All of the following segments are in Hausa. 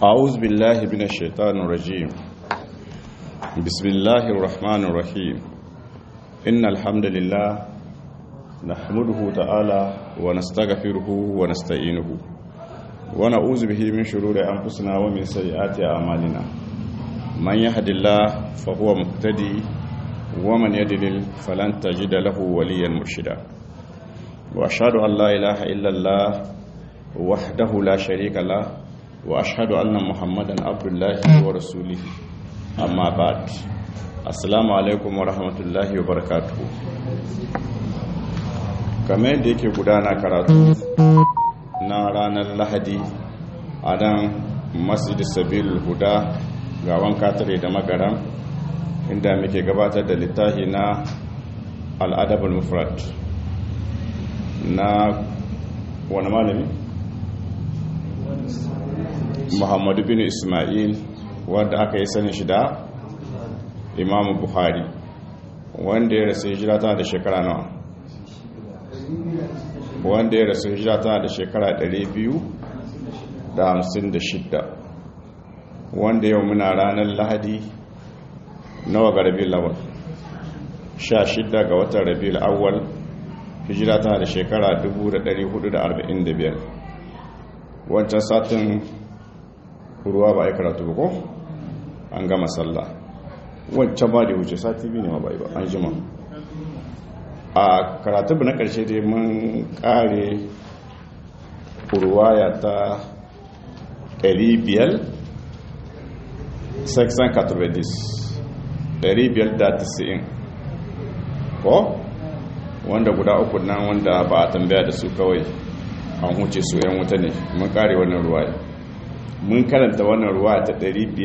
أعوذ بالله من الشيطان الرجيم بسم الله الرحمن الرحيم إن الحمد لله نحمده تعالى ونستغفره ونستعينه ونعوذ به من شرور أنفسنا ومن سيئات أعمالنا من يهد الله فهو مهتدي ومن يدلل فلن تجد له وليا مرشدا وأشهد أن لا إله إلا الله وحده لا شريك له واشهد ان محمدا عبد الله ورسوله اما بعد السلام عليكم ورحمه الله وبركاته kamar yadda yake gudana karatu na ranar lahadi a nan masjid sabil huda ga wanka tare da magaran inda muke gabatar da littafi na al'adabul mufrad na wani malami muhammadu bin ismail wanda aka yi sani shi da imamu buhari wanda ya rasu hijira tana da shekara nawa wanda ya rasu hijira tana da shekara 256 wanda yau muna ranar lahadi nawa ga rabi lawal 16 ga watan rabi awwal hijira tana da shekara 1445 wancan satin ruwa ba a yi karatu ba ko an gama sallah wancan ba da wuce sati biyu ne ma bai ba an jima a karatu na karshe dai mun kare ruwaya ta 500 sexan katobedis 590 ko wanda guda uku nan wanda ba a tambaya da su kawai an huce su 'yan wuta ne mun kare wannan ruwaya mun karanta wannan ruwa ta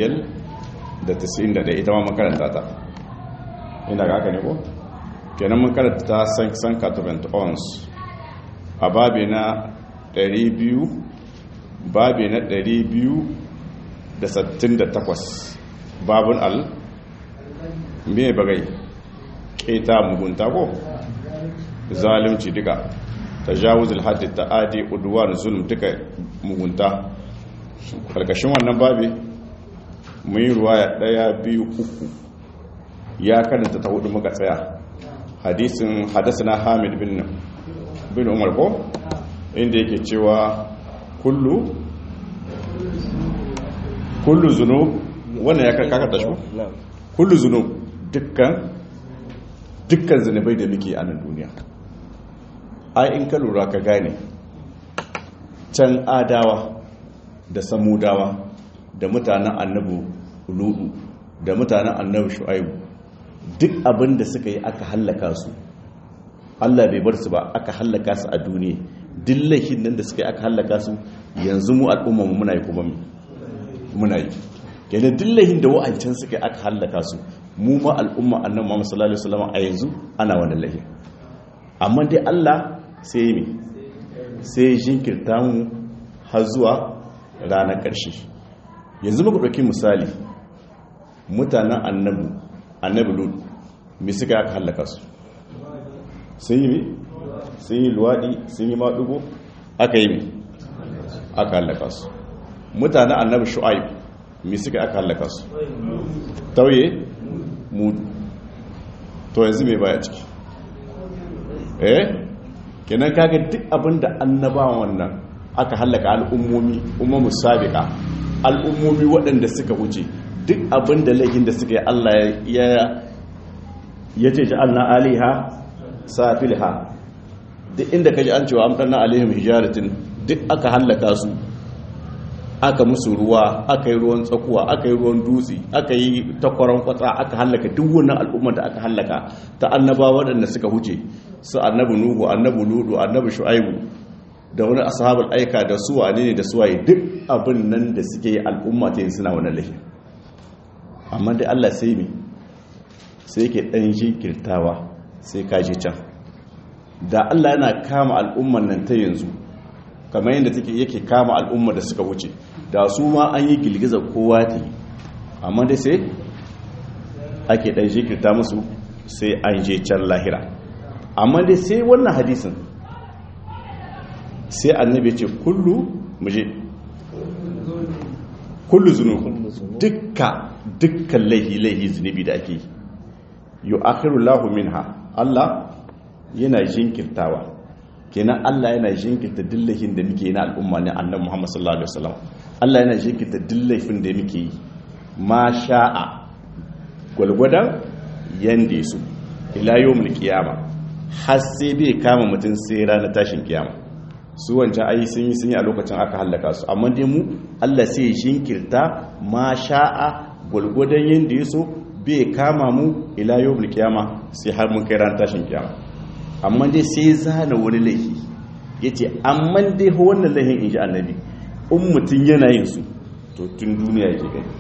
591 ita ma mun karanta ta ina ga haka ne ko kenan mun karanta ta san catavent ons a babi na 200 babi na 268 babun al me bagai keta mugunta ko zalimci duka tajawuzul haddi ta'adi udwan zulm duka mugunta karkashin wannan babi mun yi ruwaya daya biyu uku ya karanta ta hudu muka tsaya hadisin hadasana hamid bin bin umar ko inda yake cewa kullu kullu zunub wannan ya karkata shi kullu zunub dukkan dukkan zunubai da muke a nan duniya ai in ka lura ka gane can adawa da samudawa da mutanen annabu ludu da mutanen annabu shu'aibu duk abin da suka yi aka hallaka su Allah bai bar su ba aka hallaka su a duniya duk laifin nan da suka yi aka hallaka su yanzu mu al'umma mu muna yi kuma muna yi kenan duk laifin da wa'ancan suka yi aka hallaka su mu ma al'umma annabi Muhammad sallallahu alaihi wasallam a yanzu ana wannan laifin amma dai Allah sai yi sai jinkirta mu har zuwa ranar ƙarshe yanzu muka ɗauki misali mutanen annabu annabi lud mai suka aka hallaka su sun yi mi sun yi luwaɗi sun yi maɗugo aka yi mi aka hallaka su mutanen annabi shu'aib mai suka aka hallaka su tauye mudu to yanzu mai baya ciki eh kenan kaga duk abinda annabawan wannan aka hallaka al'ummomi ummamu sabiqa al'ummomi waɗanda suka wuce duk abin da laifin da suka yi Allah ya ya ce ja'alna aliha safilha duk inda kaji an cewa amdanna alaihim hijaratin duk aka hallaka su aka musu ruwa aka yi ruwan tsakuwa aka yi ruwan dutse aka yi takwaron kwatsa aka hallaka duk wannan al'ummar da aka hallaka ta annaba waɗanda suka huce su annabi nuhu annabi ludu annabi shu'aibu da wani ashabul aika da su wane ne da su waye duk abin nan da suke yi al'umma ta yin suna wani lahi amma dai Allah sai mi sai yake dan jinkirtawa sai ka je can da Allah yana kama al'umman nan ta yanzu kamar yadda take yake kama al'umma da suka wuce da su ma an yi girgizar kowa ta yi amma dai sai ake dan jinkirta musu sai an je can lahira amma dai sai wannan hadisin sai annabi ce kullu muje kullu zunub dukka dukkan laihi laihi zunubi da ake yi akhiru lahu minha Allah yana jinkirtawa kenan Allah yana jinkirta dillahin da muke na al'umma ne annabi Muhammad sallallahu alaihi wasallam Allah yana jinkirta dillahin da muke yi ma sha'a gwalgwadan yanda su ila yawmul qiyama har sai bai kama mutum sai ranar tashin kiyama su wancan ayi sun yi sun yi a lokacin aka hallaka su amma dai mu Allah sai ya jinkirta ma sha'a gwalgwadon yanda ya so bai kama mu ila yawmul qiyama sai har mun kai ranar tashin kiyama amma dai sai zana wani laifi yace amma dai wannan laifin inji annabi in mutum yana yin su to tun duniya yake gani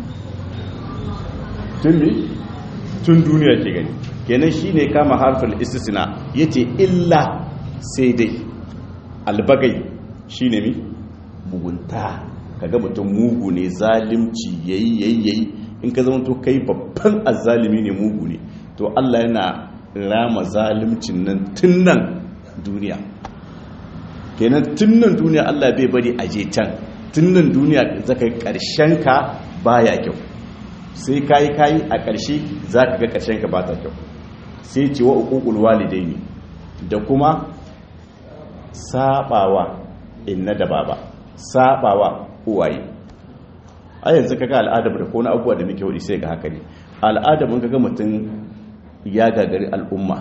tun ne tun duniya ke gani kenan shi ne kama harfin istisna ya ce illa sai dai albagai shi ne mi mugunta kaga mutum mugu ne zalimci yayi yayi yayi in ka zama to kai babban azzalimi ne mugu ne to Allah yana rama zalimcin nan tun nan duniya kenan tun nan duniya Allah bai bari a je can tun nan duniya zaka karshen ka baya kyau sai kayi kayi a ƙarshe za ka ga ƙarshen ka ba ta kyau sai ce wa uƙuƙul walidai ne da kuma saɓawa inna da baba saɓawa uwaye a yanzu kaga al'adar da kone abubuwa da muke wadi sai ga haka ne al'adar mun kaga mutum ya gagari al'umma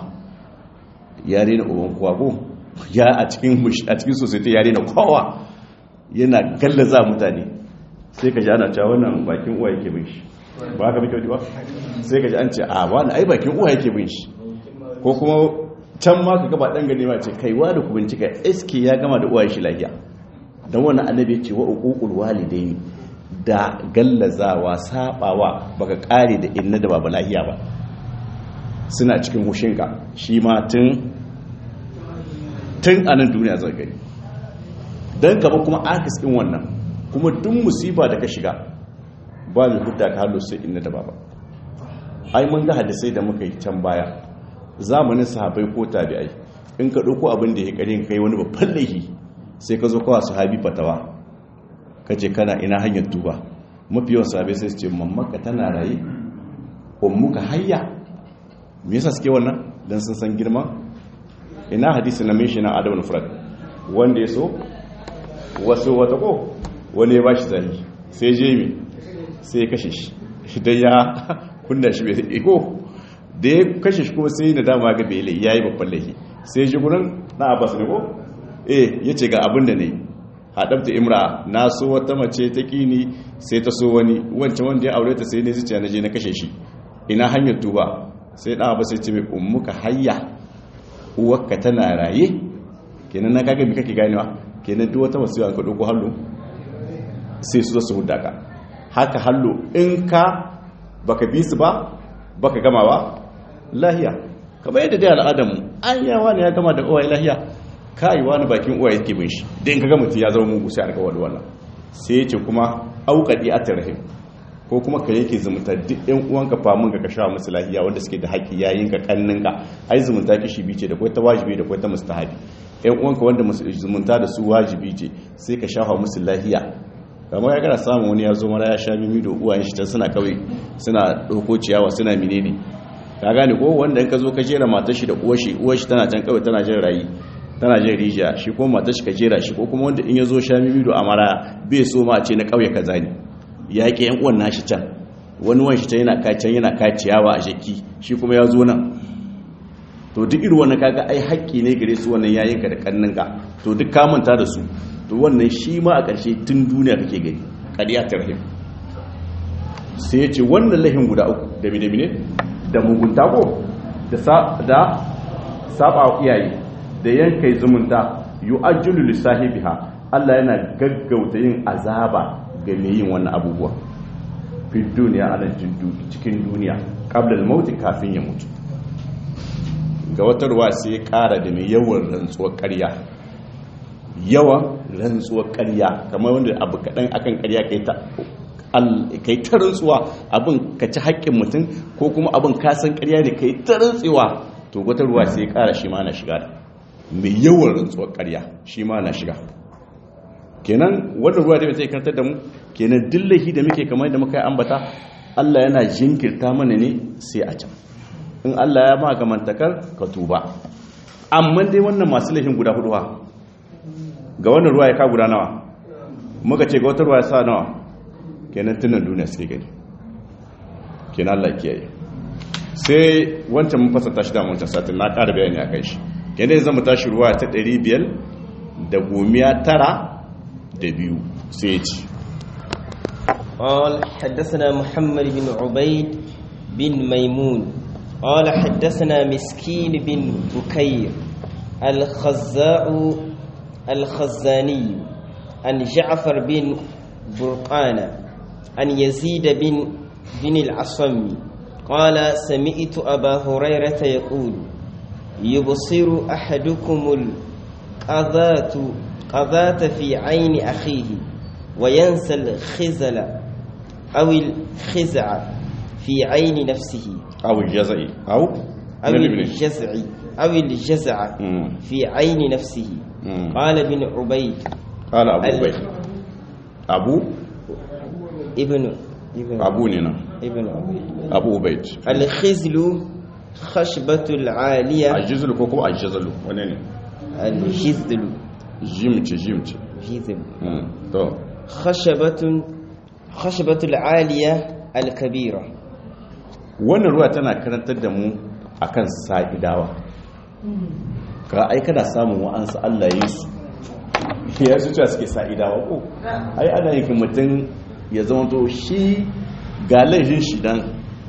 ya rena uban kowa ko ya a cikin a cikin society ya rena kowa yana gallaza mutane sai ka ji ana cewa wannan bakin uwa yake bin shi ba ka muke ba sai ka ji an ce a wani ai bakin uwa yake bin shi ko kuma can ma ka gaba dan gane ma ce kai wani ku bincika eske ya gama da uwa shi lafiya dan wannan annabi ce wa uqul walidaini da gallazawa sabawa baka kare da inna da baba lafiya ba suna cikin hushinka shi ma tun tun anan duniya zai gani dan gaba kuma akis din wannan kuma duk musiba da ka shiga ba mai hudda ka hallo sai inna da baba ai mun ga hadisai da muka yi can baya zamanin sahabbai ko tabi'ai in ka dauko abin da ya kare kai wani babban laifi sai ka zo kawa sahabi fatawa kace kana ina hanyar tuba mafi yawan sahabbai sai su ce mammaka tana raye ummuka hayya me yasa suke wannan dan sun san girma ina hadisi na mishi na adabul furad wanda ya so wasu wata ko wani ya bashi zani sai je mi sai ya kashe shi idan ya kunna shi bai iko da ya kashe shi kuma sai na dama ga bele ya yi babban laifi sai ji gurin na abbas ne ko eh ya ce ga abin da ne haɗabta imra na so wata mace ta kini sai ta so wani wancan wanda ya aure ta sai ne zuciya na je na kashe shi ina hanyar tuba sai ɗan abbas ya ce mai ummuka hayya uwarka tana raye kenan na kaga mi kake ganewa kenan duk wata wasu an ka ɗauko hallo sai su zo su hudda ka haka hallo in ka baka bi su ba baka gama ba lahiya kamar yadda dai al'adamu an yawa ne ya gama da uwaye lahiya kai wani bakin uwaye yake bin shi dan kaga mutum ya zama mugu sai aka wani wannan sai ya ce kuma auqadi atarhim ko kuma ka yake zumunta duk ɗan uwanka famun ka kashawa musu lahiya wanda suke da haƙi yayin ka kannin ka ai zumunta kishi bice da kwai ta wajibi da kwai ta mustahabi ɗan uwanka wanda zumunta da su wajibi ce sai ka shafa musu lahiya kamar ya kana samun wani ya zo mara ya sha mimi da uwayen shi ta suna kawai suna ɗauko ciyawa suna menene ka gane ko wanda in ka zo ka jera matar shi da uwar shi uwar shi tana can kawai tana jin rayi tana jin rijiya shi ko matar shi ka jera shi ko kuma wanda in ya zo sha mimi da amara bai so ma a ce na kauye kaza ne ya ƙi yan uwan nashi can wani wani shi can yana kacin yana kaciyawa a jaki shi kuma ya zo nan to duk irin wannan kaga ai haƙƙi ne gare su wannan yayinka da kanninka to duk ka manta da su to wannan shi ma a ƙarshe tun duniya kake gani ƙariya ta rahim sai ya ce wannan lahin guda uku da mine-mine da mugunta ko da saba iyaye da yankai zumunta yu ajulu lissahibiha Allah yana gaggauta yin azaba ga mai yin wannan abubuwa fi duniya a nan cikin duniya ƙablal mauti kafin ya mutu ga wata ruwa sai ya ƙara da mai yawan rantsuwar ƙarya yawan rantsuwar ƙarya kamar wanda abu kaɗan akan ƙarya kai ta rantsuwa abin ka ci haƙƙin mutum ko kuma abin kasan ƙarya ne kai ta rantsuwa to wata ruwa sai ya ƙara shi ma na shiga mai yawan rantsuwar ƙarya shi ma na shiga kenan wannan ruwa da bai karantar da mu kenan dillahi da muke kamar da muka yi ambata Allah yana jinkirta mana ne sai a can in Allah ya ma gamantakar ka tuba amma dai wannan masu laifin guda hudu ga wannan ruwa ya ka guda nawa muka ce ga wata ruwa ya sa nawa kenan tunan duniya suke gani kenan Allah kiyaye sai wancan mun fasata shi da wancan satin na ƙara bayani a kai shi kenan zan mu tashi ruwa ta 500 da gomiya tara da biyu sai ya ci قال حدثنا محمد بن عبيد بن ميمون قال حدثنا مسكين بن بكير الخزاء الخزاني عن جعفر بن برقان عن يزيد بن بن العصم قال سمعت أبا هريرة يقول يبصر أحدكم القذاة قذاة في عين أخيه وينسى الخزل أو الخزع في عين نفسه أو الجزع أو أو الجزع أو الجزع في عين نفسه قال ابن عبيد قال أبو عبيد أبو ابن ابن أبو نينا ابن عبيد أبو عبيد الخزل خشبة العالية الجزل كوكو الجزل ونين الجزل جيمتي جيمتي جزل تو خشبة خشبة العالية الكبيرة wannan ruwa tana karantar da mu akan sa'idawa ka ai kana samun wa'ansu Allah yi su ya su cewa suke sa'idawa ko ai ana yin mutum ya zama to shi ga laifin shi dan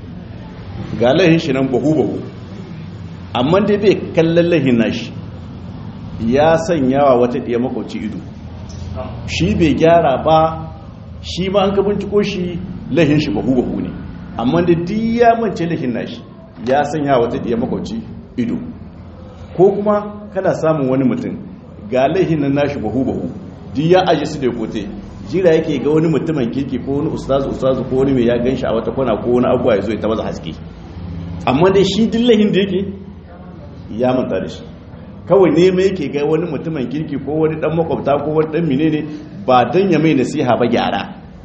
ga laifin shi nan bahu bahu amma dai bai kallon laifin nashi ya sanyawa wata ɗaya makwauci ido shi bai gyara ba shi ma an ka binciko shi laifin shi bahu bahu ne amma da duk ya mance laifin nashi ya sanya wata ɗaya makwauci ido ko kuma kana samun wani mutum ga laifin nan nashi bahu bahu duk ya aje su da kote jira yake ga wani mutumin kirki ko wani ustazu ustazu ko wani mai ya gan shi a wata kwana ko wani abuwa ya zo ya ta maza haske amma dai shi duk laifin da yake ya manta da shi kawai ne mai yake ga wani mutumin kirki ko wani dan makwabta ko wani dan menene ba dan ya mai nasiha ba gyara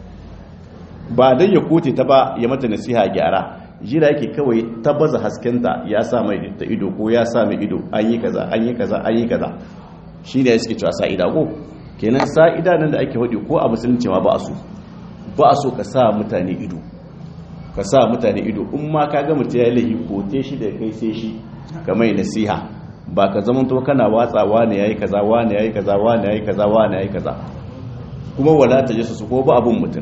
ba dan ya kote ta ba ya mata nasiha gyara jira yake kawai tabbaza haskenta ya sa mai da ido ko ya sa mai ido an yi kaza an yi kaza an yi kaza shi ne suke cewa sa'ida ko kenan sa'ida nan da ake faɗi ko a musulunci ma ba a so ba a so ka sa mutane ido ka sa mutane ido in ma ka ga mutum ya lahi kote shi da kai sai shi ka mai nasiha ba ka zama to kana watsa wane yayi kaza wane yayi kaza wane yayi kaza wane yayi kaza kuma wala ta jasa su ko ba abun mutum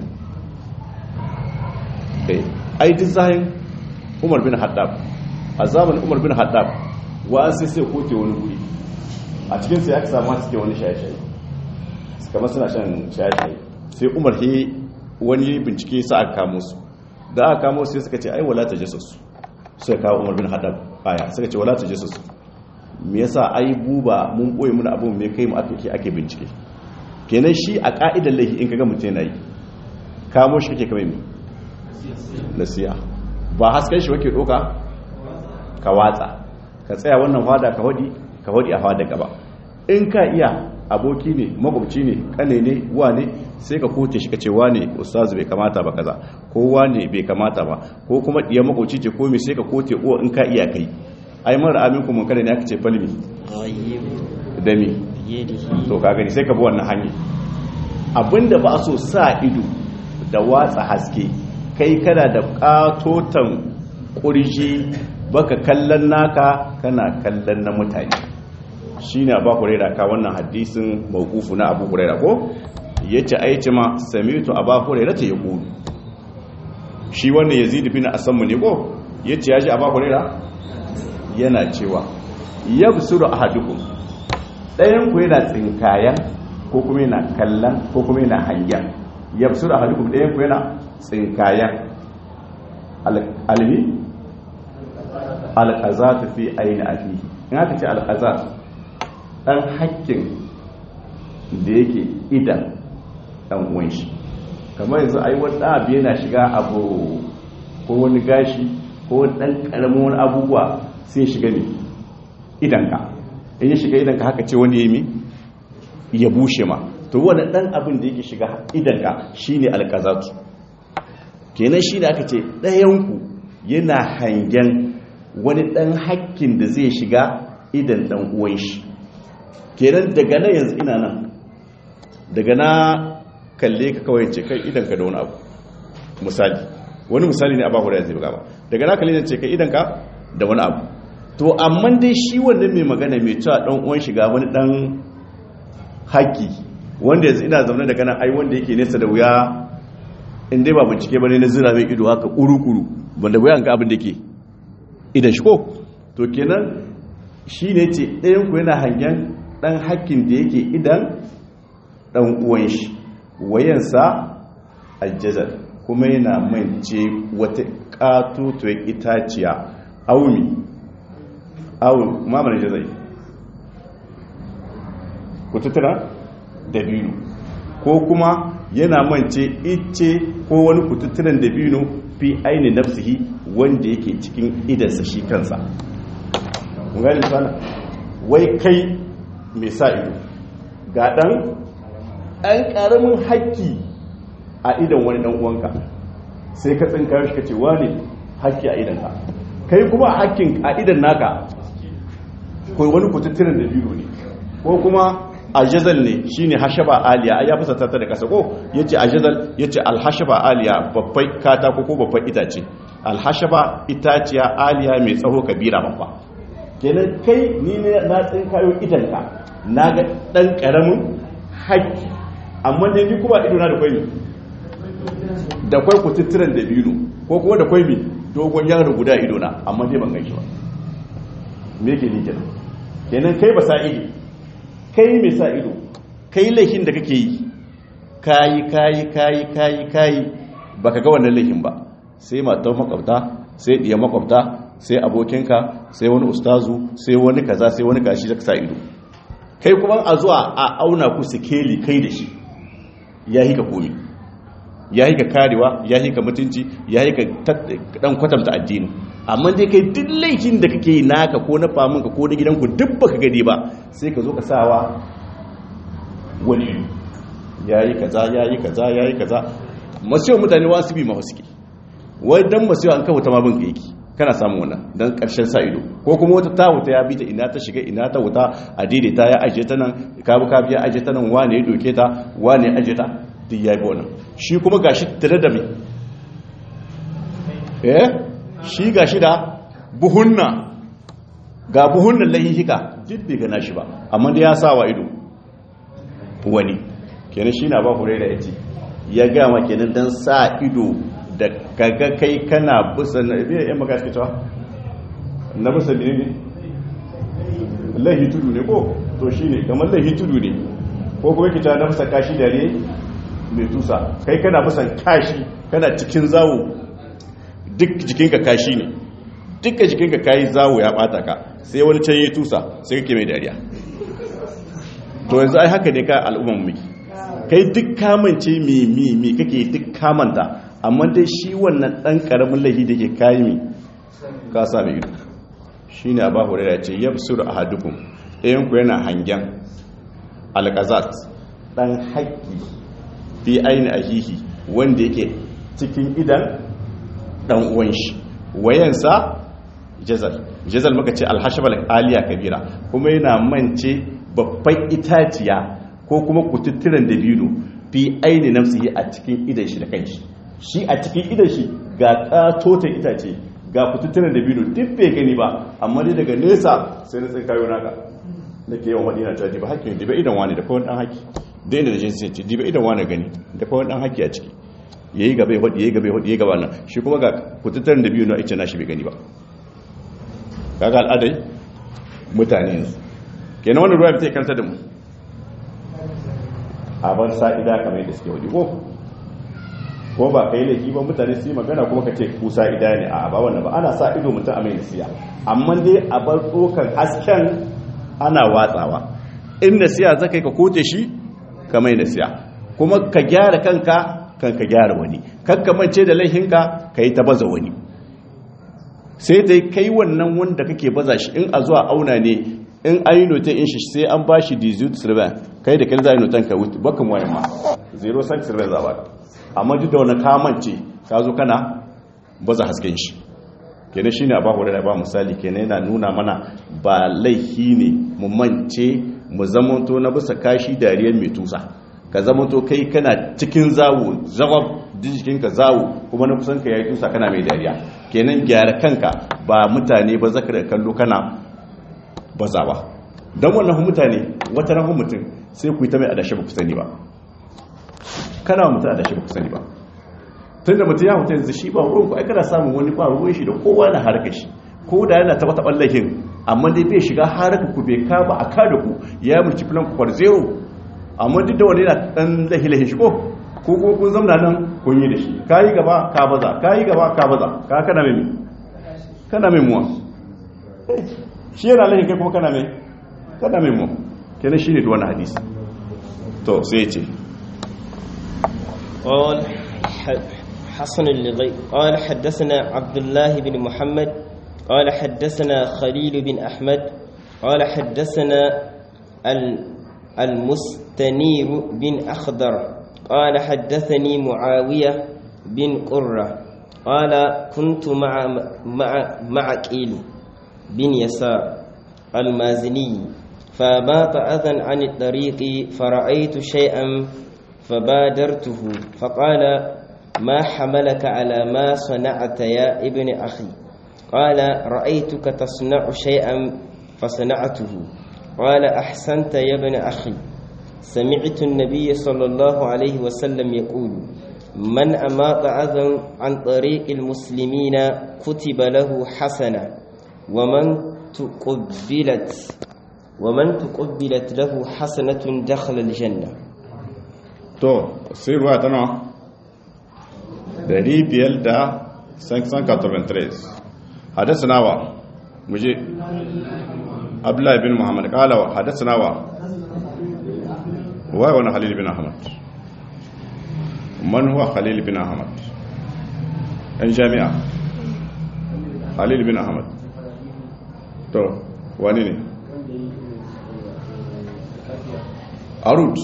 ai duk zahin umar bin haddab a zamanin umar bin haddab wa an sai sai koke wani guri a cikin sai aka samu suke wani shaye-shaye kamar suna shan shaye-shaye sai umar he wani bincike sa aka kamo su da aka kamo sai suka ce ai wala ta jasa su suka kawo umar bin haddab aya suka ce wala ta jasa su me yasa ai buba mun boye muna abun me kai mu ake ake bincike kenan shi a ka'idar laifi in kaga mutum yana yi kamo shi kake kamar me nasiya ba hasken shi wake doka ka watsa ka tsaya wannan fada ka wadi ka wadi a fada gaba in ka iya aboki ne makwabci ne kane ne wane sai ka kote shi ka ce wane ustazu bai kamata ba kaza ko wane bai kamata ba ko kuma diya makwabci ce ko me sai ka kote uwa in ka iya kai ai mara aminku mun kada ne aka ce falmi da mi to ka gani sai ka bi wannan hanyar abinda ba a so sa ido da watsa haske kai kana da katotan kurji baka kallon naka kana kallon na mutane shine abu huraira ka wannan hadisin mawqufu na abu huraira ko yace aice ma samitu abu huraira ta yaqulu shi wannan yazid bin asammu ne ko yace yaji abu huraira yana cewa yabsuru ahadukum dayan ku yana tsinkayan ko kuma yana kallon ko kuma yana hangen yabsuru ahadukum dayan ku yana tsinkayen almi alƙazatu fi aini afihi in aka ce alƙazat ɗan hakkin da yake idan ɗan uwan shi kamar yanzu ai wani ɗan abu yana shiga abu ko wani gashi ko wani ɗan ƙaramin wani abubuwa sai shiga ne idanka in ya shiga idanka haka ce wani yami ya bushe ma to wani dan abin da yake shiga idanka shine alqazatu kenan shine aka ce ɗayanku yana hangen wani dan hakkin da zai shiga idan dan uwan shi kenan daga nan yanzu ina nan daga na kalle ka kawai ce kai idan ka da wani abu misali wani misali ne a bahu da zai buga ba daga na kalle ne ce kai idan ka da wani abu to amma dai shi wannan mai magana mai cewa dan uwan shiga wani dan haƙƙi wanda yanzu ina zaune daga nan ai wanda yake nesa da wuya in dai ba bincike bane na zira mai ido haka kuru-kuru wanda wuya ga abin da ke idan shi ko to kenan shi ne ce ɗayan ku yana hangen ɗan haƙƙin da yake idan ɗan uwan shi wayansa aljazar kuma yana mance wata ƙatotuwar itaciya aumi aumi mamanin jazai kututtura da biyu ko kuma yana mance ice ko wani kututturen da biyu fi aini nafsihi wanda yake cikin idansa shi kansa gani sana wai kai mai sa ido ga ɗan ɗan ƙaramin haƙƙi a idan wani ɗan uwanka sai ka tsinka shi ka ce wani haƙƙi a idanka kai kuma a haƙƙin a idan naka ko wani kututturen da biyu ne ko kuma ajazal ne shine hashaba aliya ai ya fasa ta da kasa ko yace ajazal yace alhashaba aliya babbai katako ko babban itace alhashaba itaciya aliya mai tsaho kabira babba kenan kai ni ne na tsinkayo idanka naga dan karamin haƙƙi amma ne ni kuma ido na da kwai da kwai kututturen da biyu ko kuma da kwai mi dogon yaro guda ido na amma dai ban gaishe ba me yake ni kenan kenan kai ba sa ido kai mai sa ido kai laifin da kake yi kayi kayi kayi kayi kayi baka ga wannan laifin ba sai matar makwabta sai diya makwabta sai abokinka sai wani ustazu sai wani kaza sai wani kashi da sa ido kai kuma a zuwa a auna ku sikeli kai da shi ya hika komi ya hika karewa ya hika mutunci ya hika dan kwatanta addini amma dai kai duk laifin da kake yi naka ko na faminka ko na gidanku duk baka gani ba sai ka zo ka sawa wani ya yi kaza ya yi kaza ya yi kaza masu mutane wasu bi ma wasu ke wai dan masu an kawo ta ma bin ka yake kana samun wannan dan karshen sa ido ko kuma wata ta wuta ya bi ta ina ta shiga ina ta wuta a daidaita ya aje ta nan ka bi ka biya aje ta nan wane ya doke ta wane ya aje ta duk ya bi wannan shi kuma gashi tare da mai eh shi ga shi da buhunna ga buhunnan lahihika duk bai gana shi ba amma da ya sa wa ido wani kenan shi na ba hure da yace ya gama kenan dan sa ido da kaga kai kana busa na ibe yan maka suke cewa na busa ne ne lahi tudu ne ko to shine kamar lahi tudu ne ko kuma kita na busa kashi da ne mai tusa kai kana busan kashi kana cikin zawo duk jikinka kashi ne dukkan jikinka kayi zawo ya bata ka sai wani can yi tusa sai kake mai dariya to yanzu ai haka ne ka al'umman miki kai duk kamance mi mi mi kake duk kamanta amma dai shi wannan dan karamin lahi da ke kayi mi ka sa mai ido shine aba hurairah ce yabsur ahadukum ɗayan ku yana hangen alqazat dan haƙƙi fi aini ahihi wanda yake cikin idan dan uwan shi wayansa jazal jazal muka ce alhashabal aliya kabira kuma yana mance babban itaciya ko kuma kututturen dabino fi aini nafsihi a cikin idan shi da kanshi shi a cikin idan shi ga katotan itace ga kututturen dabino duk bai gani ba amma dai daga nesa sai na tsinkayo naka da ke yawan wadina cewa diba haƙƙi diba idan wani da kawai dan haƙƙi da inda da jinsi ce diba idan wani gani da kawai dan haƙƙi a ciki ya yi gaba ya hudu ya yi gaba ya hudu ya yi gaba nan shi kuma ga kututturen da biyu na ice na shi bai gani ba kaga al'adai mutane yanzu kenan wani ruwa ta kanta da mu a ban sa'ida kamar yadda suke hudu ko ko ba ka yi laifi ba mutane su yi magana kuma ka ce ku sa'ida ne a ba wannan ba ana sa ido mutum a mai nasiya amma dai a bar tsokan hasken ana watsawa in nasiya zaka yi ka kote shi ka mai nasiya kuma ka gyara kanka kan ka gyara wani kakkamance da laihinka ka yi ta baza wani sai ta kai wannan wanda kake baza shi in a zuwa auna ne in ayi note in shi sai an ba shi 18 kai da kai za a yi notan ka wuce bakan wayan ma zero sex rai za ba amma duk da wani kamance ka zo kana baza hasken shi kenan shi ne a bahu da ba misali kenan yana nuna mana ba laifi ne mu mance mu zamanto na bisa kashi dariyar mai tusa ka zamanto kai kana cikin zawo zawab jikinka zawo kuma na kusan ka yayi tusa kana mai dariya kenan gyara kanka ba mutane ba zaka da kallo kana bazawa don wannan mutane wata rahun mutum sai ku yi ta mai adashi ba ku sani ba kana mutum adashi ba ku sani ba tun da mutum ya mutum yanzu shi ba ruwan ku aikana samun wani ba ruwan shi da kowa na harkar shi ko da yana taba taɓar lahin amma dai bai shiga harkar ku bai ka ba a ka da ku ya mulki filan ku zero amma duk da wani yana ɗan lahi lahi shi ko ko ko kun zamna nan kun yi da shi ka yi gaba ka baza ka yi gaba ka baza ka kana mai kana mai muwa shi yana lahi kai kuma kana mai kana mai mu kenan shine da wannan hadisi to sai ya ce قال حسن اللغي قال حدثنا عبد الله بن محمد قال حدثنا خليل بن أحمد قال حدثنا المستنير بن أخضر قال حدثني معاوية بن قرة قال كنت مع مع مع قيل بن يسار المازني فبات أذى عن الطريق فرأيت شيئا فبادرته فقال ما حملك على ما صنعت يا ابن أخي قال رأيتك تصنع شيئا فصنعته قال أحسنت يا ابن أخي سمعت النبي صلى الله عليه وسلم يقول من أماط أذى عن طريق المسلمين كتب له حسنة ومن تقبلت ومن تقبلت له حسنة دخل الجنة to sai ruwa ta nawa 593 hadasa nawa muje abdullahi bin muhammad kalawa hadasa nawa wai wani halil bin ahmad man huwa halil bin ahmad yan jami'a halil bin ahmad to wani ne arut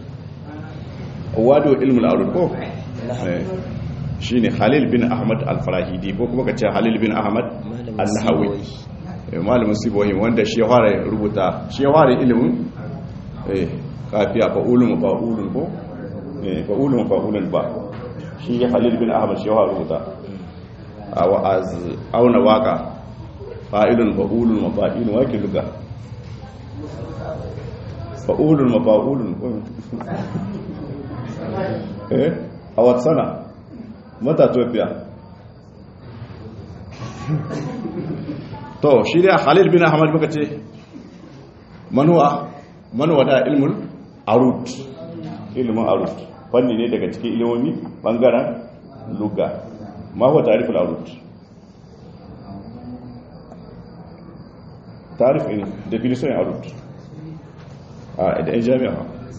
wado ilmul arut ko shi ne halil bin ahmad al-farahidi ko kuma ka ce halil bin ahmad al-nahawi malamin sibohim wanda shi ya fara rubuta shi ya fara ilimin kafiya fa'ulun fa'ulun ko fa'ulun fa'ulun ba shi halil bin ahmad shi ya fara rubuta a auna waka fa'ilun fa'ulun mafa'ilun wake luga fa'ulun mafa'ulun eh a wata sana mata tofiya to shi da halil bin ahmad muka ce manuwa manuwa da ilmul arut ilmin arut fanni ne daga cikin ilimomi bangaren luga ma huwa tariful arut tarif ne definition arut a da jami'a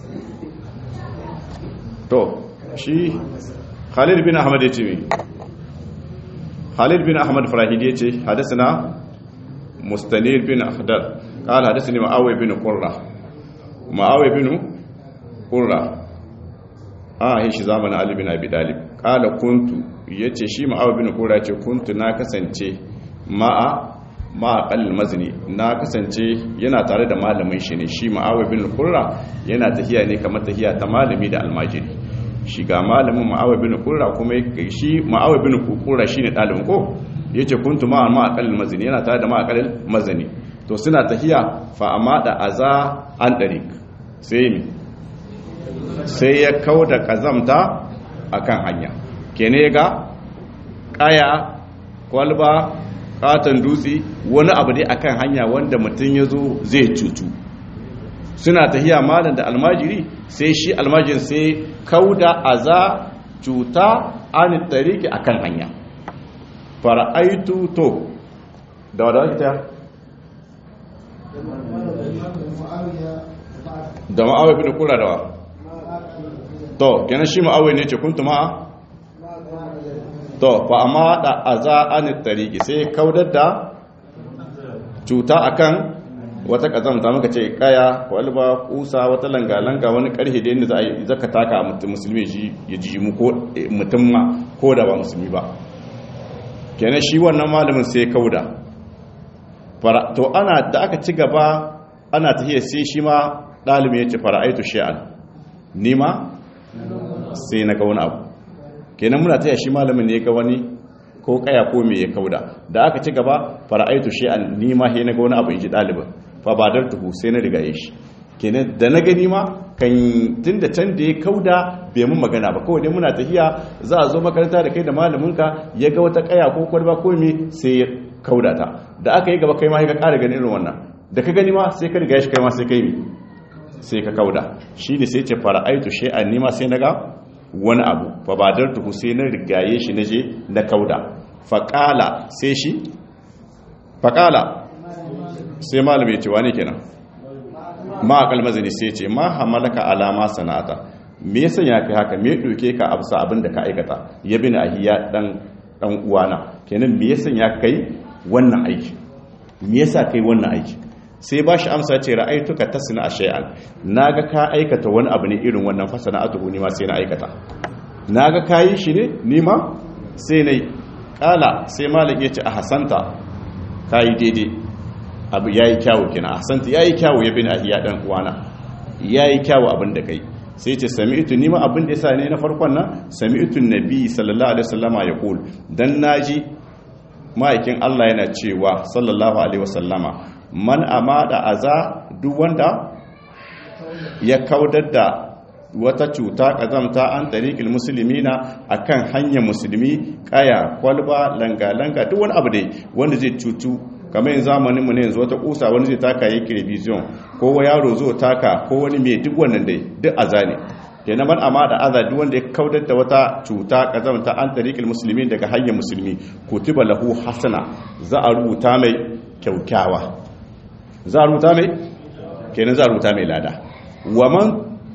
to shi khalid bin ahmad ya ce mi khalid bin ahmad farahidi ya ce hadasana mustanir bin akhdar قال حدثني معاويه بن قره معاويه بن قره ah shi zamanin ali bin abi dalib qala kuntu yace shi معاويه bin qurra yace kuntu na kasance ma'a ma'a qal mazni na kasance yana tare da malamin shi ne shi معاويه bin qurra yana tahiya ne kamar tahiya ta malami da almajiri shi ga malamin ma'awai bin kurra kuma shi ma'awai bin kurra shine dalibin ko yace kuntu ma ma aqal mazini yana tare da ma aqal mazini to suna tahiya fa amada aza an darik sai mi sai ya kauda kazamta akan hanya kene ga kaya kwalba katon dutse wani abu dai akan hanya wanda mutum ya zo zai cutu suna tahiya malam da almajiri sai shi almajirin sai kauda aza cuta an tariki akan hanya fara'aitu to da wadda ake ta da ma'awai bin kura da wa to kenan shi ma'awai ne ce kuntu ma'a to fa amma da aza an tariki sai kaudar da cuta akan wata kazamta muka ce kaya kwalba kusa wata langa-langa wani karhe da yadda za a yi zaka taka musulmi ya ji mu ko mutum ma ko da ba musulmi ba kenan shi wannan malamin sai kauda to ana da aka ci gaba ana tafiya sai shi ma ɗalibin ya ce fara'aitu shi'an nima sai na ga wani abu kenan muna taya shi malamin ne ga wani ko kaya ko me ya kauda da aka ci gaba fara'aitu shi'an nima sai na ga wani abu in ji ɗalibin fa ba dar tuhu sai na riga shi kenan da na gani ma kan tun da can da ya kauda bai mun magana ba kawai dai muna tafiya za a zo makaranta da kai da malaminka ya ga wata kaya ko kwalba ko me sai ya kauda ta da aka yi gaba kai ma ka ƙara ganin irin wannan da ka gani ma sai ka riga shi kai ma sai kai mi sai ka kauda shi ne sai ce fara aitu shay'an nima sai naga wani abu fa badar tuhu sai na rigaye shi naje na kauda faqala sai shi faqala sai malam ya ce wani kenan ma akal mazini sai ce ma hamalaka alama sana'ata me yasa ya kai haka me doke ka absa abin da ka aikata ya bin ahiya dan dan uwana kenan me yasa ya kai wannan aiki me yasa kai wannan aiki sai ba shi amsa ce ra'aituka tasna shay'an naga ka aikata wani abu ne irin wannan fa sana'atuhu ni ma sai na aikata naga kayi shi ne ni ma sai nayi kala sai malik ya ce a hasanta kayi daidai abu yayi kyawu kina ahsanta yayi kyawu ya bin ahiya dan uwana yayi kyawu abin da kai sai ce sami'tu ni ma abin da yasa ne na farkon nan sami'tu nabi sallallahu alaihi wasallama yaqul dan naji ma'aikin Allah yana cewa sallallahu alaihi wasallama man amada aza duk wanda ya kaudar da wata cuta kazamta an tariqil muslimina akan hanyar musulmi kaya kwalba langa langa duk wani abu dai wanda zai cutu kamar yin zamanin mu ne yanzu wata kusa wani zai taka yi television ko wa yaro zo taka ko wani mai duk wannan dai duk aza ne kenan man amma da aza duk wanda ya kaudar da wata cuta kazamta an tariqil muslimin daga hanyar musulmi kutiba lahu hasana za a rubuta mai kyaukyawa za a rubuta mai kenan za a rubuta mai lada waman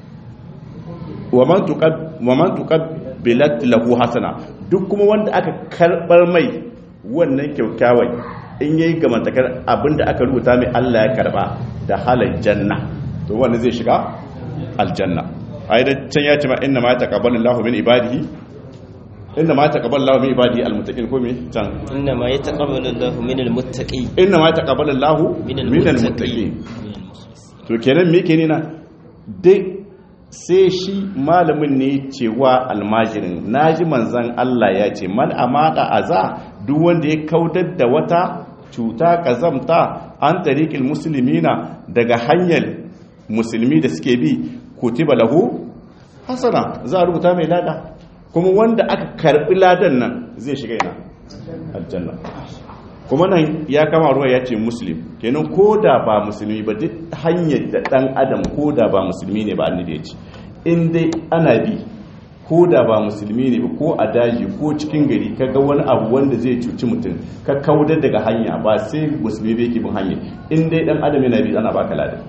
waman tuqab waman tuqabbilat lahu hasana duk kuma wanda aka karbar mai wannan kyaukyawai in yayi gamantakar abinda aka rubuta mai Allah ya karba da halal janna to wanda zai shiga aljanna ai da can ya ce ma inna ma taqabbalu Allahu min ibadihi inna ma taqabbalu Allahu min ibadihi almuttaqin ko me can inna ma yataqabbalu Allahu min almuttaqin inna ma taqabbalu Allahu min min almuttaqin to kenan me kenan na dai sai shi malamin ne cewa almajirin naji manzan Allah ya ce man amada aza duk wanda ya kaudar da wata cuta kazamta an tariqil muslimina daga hanyar musulmi da suke bi kutiba lahu hasana za a rubuta mai lada kuma wanda aka karbi ladan nan zai shiga ina aljanna kuma nan ya kama ruwa ya ce muslim kenan ko da ba musulmi ba duk hanyar da dan adam ko da ba musulmi ne ba annabi ya ce in dai ana bi ko da ba musulmi ne ba ko a daji ko cikin gari ka ga wani abu wanda zai cuci mutum ka kaudar daga hanya ba sai musulmi bai ke bin hanya in dai dan adam yana bi ana baka ladan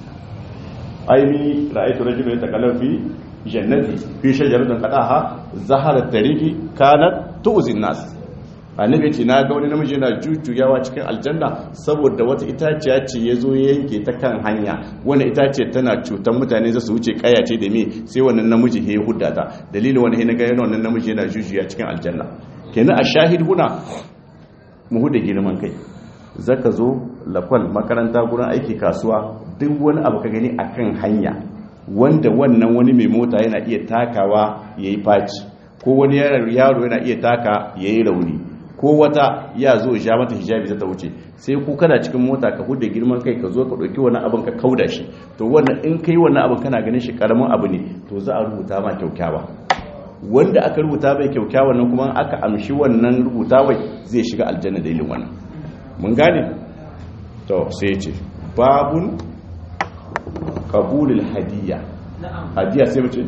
aini ra'aytu rajulan yatakallamu fi jannati fi shajaratin qadaha zaharat tariqi kanat tu'zi nas annabi ce na ga wani namiji yana jujjuyawa cikin aljanna saboda wata itaciya ce ya zo ya yanke ta kan hanya wani itace tana cutar mutane za su wuce kaya ce da me sai wannan namiji ya hudda ta dalilin wani na ga yana wannan namiji yana jujjuya cikin aljanna kenan a shahid huna mu huda girman kai zaka zo lakwal makaranta gurin aiki kasuwa duk wani abu ka gani akan hanya wanda wannan wani mai mota yana iya takawa yayi faci ko wani yaro yana iya taka yayi rauni ko wata ya zo ja mata hijabi za ta wuce sai ku kana cikin mota ka hude girman kai ka zo ka ɗauki wani abin ka kauda shi to wannan in kai wannan abin kana ganin shi karamin abu ne to za a rubuta ma kyaukyawa wanda aka rubuta mai kyaukyawa nan kuma aka amshi wannan rubutawai zai shiga aljanna dalilin wannan mun gane to sai ce babun qabulul hadiyya hadiyya sai mace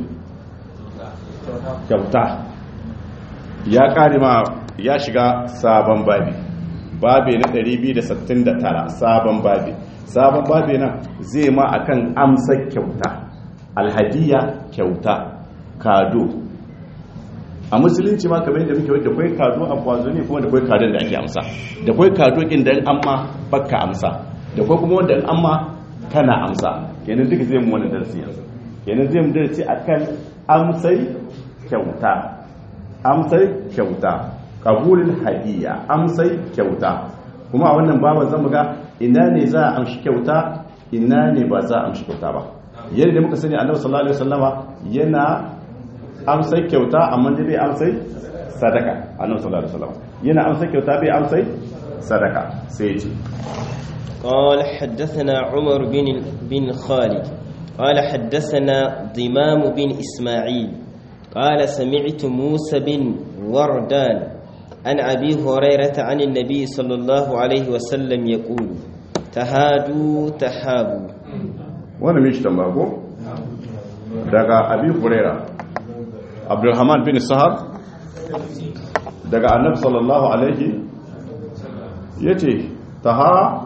kyauta ya kare ma ya shiga sabon babi babi na 269 sabon babi sabon babi na zai ma akan amsa kyauta alhadiya kyauta kado a musulunci ma kamar yadda muke wadda kwai kado a kwazo ne kuma da kwai kadon da ake amsa da kwai kado kin da amma baka amsa da kuma kuma wanda amma kana amsa kenan duka zai mu wani darasi yanzu kenan zai mu darasi akan amsai kyauta amsai kyauta kabulin hadiya amsai kyauta kuma a wannan baban zan ga ina ne za a amshi kyauta ina ne ba za a amshi kyauta ba yadda muka sani annabi sallallahu alaihi wasallama yana amsai kyauta amma dai bai amsai sadaka annabi sallallahu alaihi wasallama yana amsai kyauta bai amsai sadaka sai ya ce قال حدثنا عمر بن بن خالد قال حدثنا ضمام بن إسماعيل قال سمعت موسى بن وردان عن أبي هريرة عن النبي صلى الله عليه وسلم يقول تهادوا تحابوا wani mishi tambago daga abi huraira abdulrahman bin sahar daga annabi sallallahu alaihi ya ce taha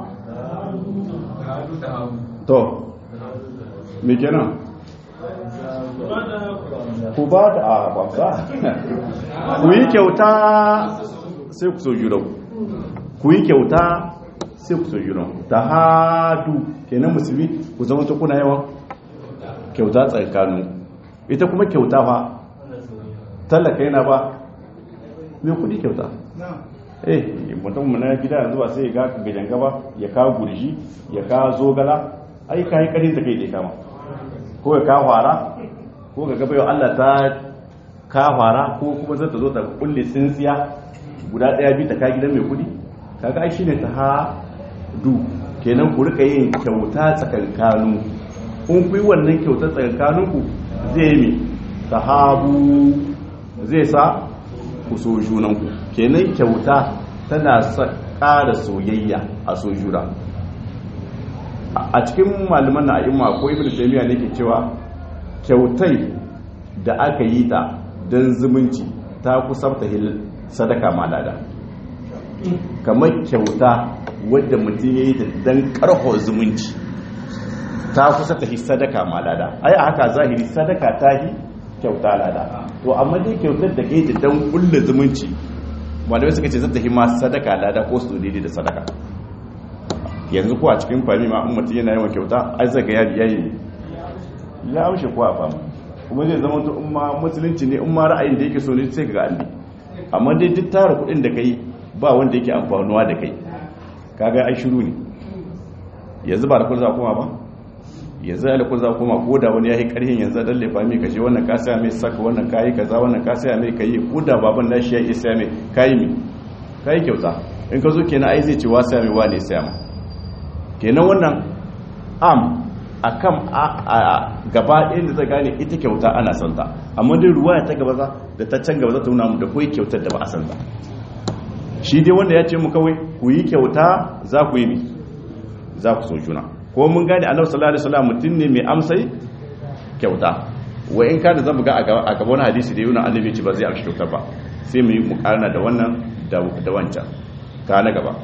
to me kenan ku ba da a babba ku yi kyauta sai ku so junan ku yi kyauta sai ku so junan ta hadu kenan musulmi ku zama ta kuna yawan kyauta tsakanin ita kuma kyauta fa tallaka yana ba mai kudi kyauta eh mutum na gida yanzu ba sai ya ga gajen gaba ya kawo gurji ya kawo zogala ai ka yi karin ta kai ɗaya kama ko ya kawo hara ko ga gaba yau allah ta kawo hara ko kuma zai ta zo ta kulle tsintsiya guda ɗaya bi ta ka gidan mai kudi kaga ai shine ta ha du kenan ku rika yin kyauta tsakankanu kun fi wannan kyauta tsakankaninku zai yi sahabu zai sa ku so junanku kenan kyauta tana sa ƙara soyayya a so juna a cikin malaman na a'imma ko ibn taymiya ne ke cewa kyautai da aka yi ta don zumunci ta kusanta hil sadaka malada kamar kyauta wadda mutum ya yi ta don karho zumunci ta kusa ta hi sadaka malada ai a haka zahiri sadaka ta hi kyauta lada to amma dai kyautar da kai da don kulle zumunci malamai suka ce zata hi ma sadaka lada ko su daidai da sadaka yanzu ko a cikin fami ma mutum yana yawan kyauta ai zaka ya biya yi ya amshe ko a fama kuma zai zama to umma musulunci ne umma ra'ayin da yake so ne sai ga alli amma dai duk tara kuɗin da kai ba wanda yake amfanuwa da kai kaga ai shiru ne yanzu ba da kun za kuma ba yanzu da kun za kuma ko da wani yayi karhin yanzu dan lefa mai kaje wannan ka saya mai saka wannan kai kaza wannan ka saya mai kai ko da baban nashi ya isa mai kai mi kai kyauta in ka zo kenan ai zai ce wa saya mai wane saya ma kenan wannan am akan a gaba ɗaya da zai gane ita kyauta ana santa amma dai ruwa ta gaba za da ta can gaba za ta nuna mu da koyi kyautar da ba a santa shi dai wanda ya ce mu kawai ku yi kyauta za ku yi mi za ku so juna ko mun gane annabi sallallahu alaihi wasallam mutum ne mai amsai kyauta wa in kana zan buga a gaba wani hadisi da yana annabi ce ba zai amshi kyauta ba sai mu yi mukarna da wannan da wancan ka na gaba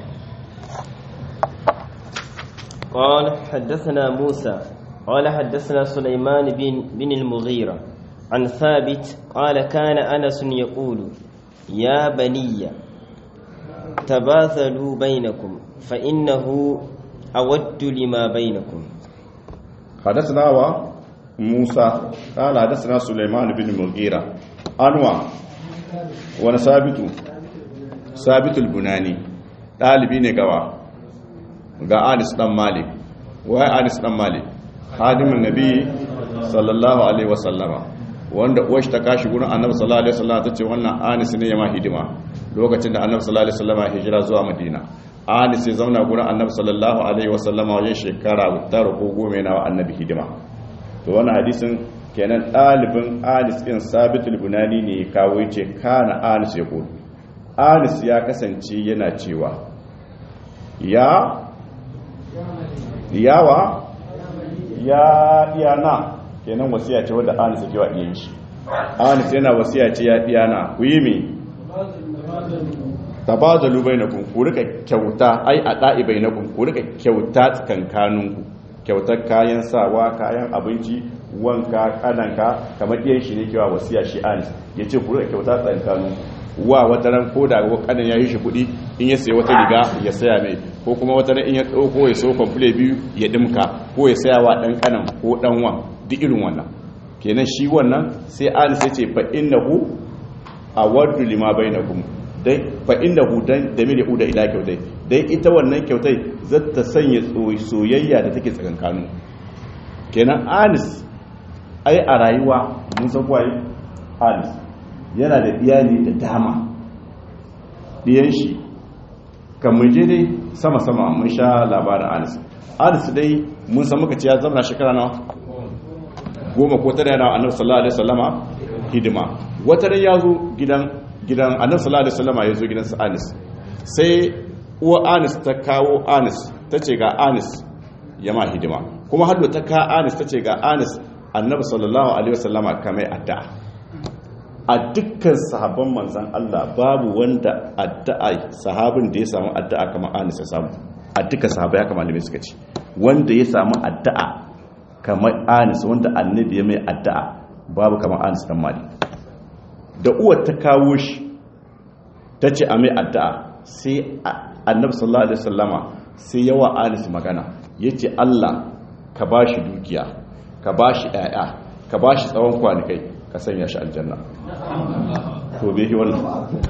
قال حدثنا موسى قال حدثنا سليمان بن, بن المغيرة عن ثابت قال كان أنس يقول يا بني تباثلوا بينكم فإنه أود لما بينكم حدثنا موسى قال حدثنا سليمان بن المغيرة أنواع وانا ثابت ثابت البناني ɗalibi ne gawa ga anis dan malik wai anis dan malik hadimin nabi sallallahu alaihi wasallama wanda uwashi ta kashi gurin annabi sallallahu alaihi wasallama tace wannan anis ne ya ma hidima lokacin da annabi sallallahu alaihi wasallama hijira zuwa madina anis ya zauna gurin annabi sallallahu alaihi wasallama wajen shekara tara ko goma yana wa annabi hidima to wannan hadisin kenan ɗalibin anis ɗin sabitul bunani ne ya kawo yace kana anis ya kudu anis ya kasance yana cewa ya yawa ya iyana kenan wasiya ce wadda anis ya wa iyan shi anis yana wasiya ce ya iyana ku yi mi tabazalu bainakum ku rika kyauta ai a da'i bainakum ku rika kyauta tsakankaninku kyautar kayan sawa kayan abinci wanka kananka kamar iyan shi ne kewa wasiya shi anis yace ku rika kyauta tsakankaninku wa wata ran ko da kanin ya yi shi kuɗi in ya sayi wata riga ya saya mai ko kuma wata ran in ya ɗauko ya so kwamfule biyu ya dimka ko ya saya wa ɗan kanan ko ɗan wan duk irin wannan kenan shi wannan sai an sai ce fa innahu awaddu lima bainakum dai fa innahu dan da mil uda ila kyautai dai ita wannan kyautai zata sanya soyayya da take tsakankanin kenan anis ai a rayuwa mun san kwaye anis yana da iyali da dama diyan shi kamar je dai sama-sama mun sha labarin anis anis dai mun san muka ce ya zama shekara nawa goma ko tare yana annabi sallallahu alaihi wasallama hidima wata ran ya zo gidan gidan annabi sallallahu alaihi wasallama ya zo gidan sa anis sai uwa anis ta kawo anis ta ce ga anis ya ma hidima kuma haddo ta ka anis ta ce ga anis annabi sallallahu alaihi wasallama kamai addu'a a dukkan sahabban manzan Allah babu wanda addu'a sahabin da ya samu addu'a kamar anis ya samu a dukkan sahabbai haka malamai suka ce wanda ya samu addu'a kamar anis wanda annabi ya mai addu'a babu kamar anis dan mali da uwar ta kawo shi ta ce a mai addu'a sai annabi sallallahu alaihi wasallama sai yawa anis magana yace Allah ka bashi dukiya ka bashi ƴaƴa ka bashi tsawon kwanikai ka sanya shi aljanna to bai yi wannan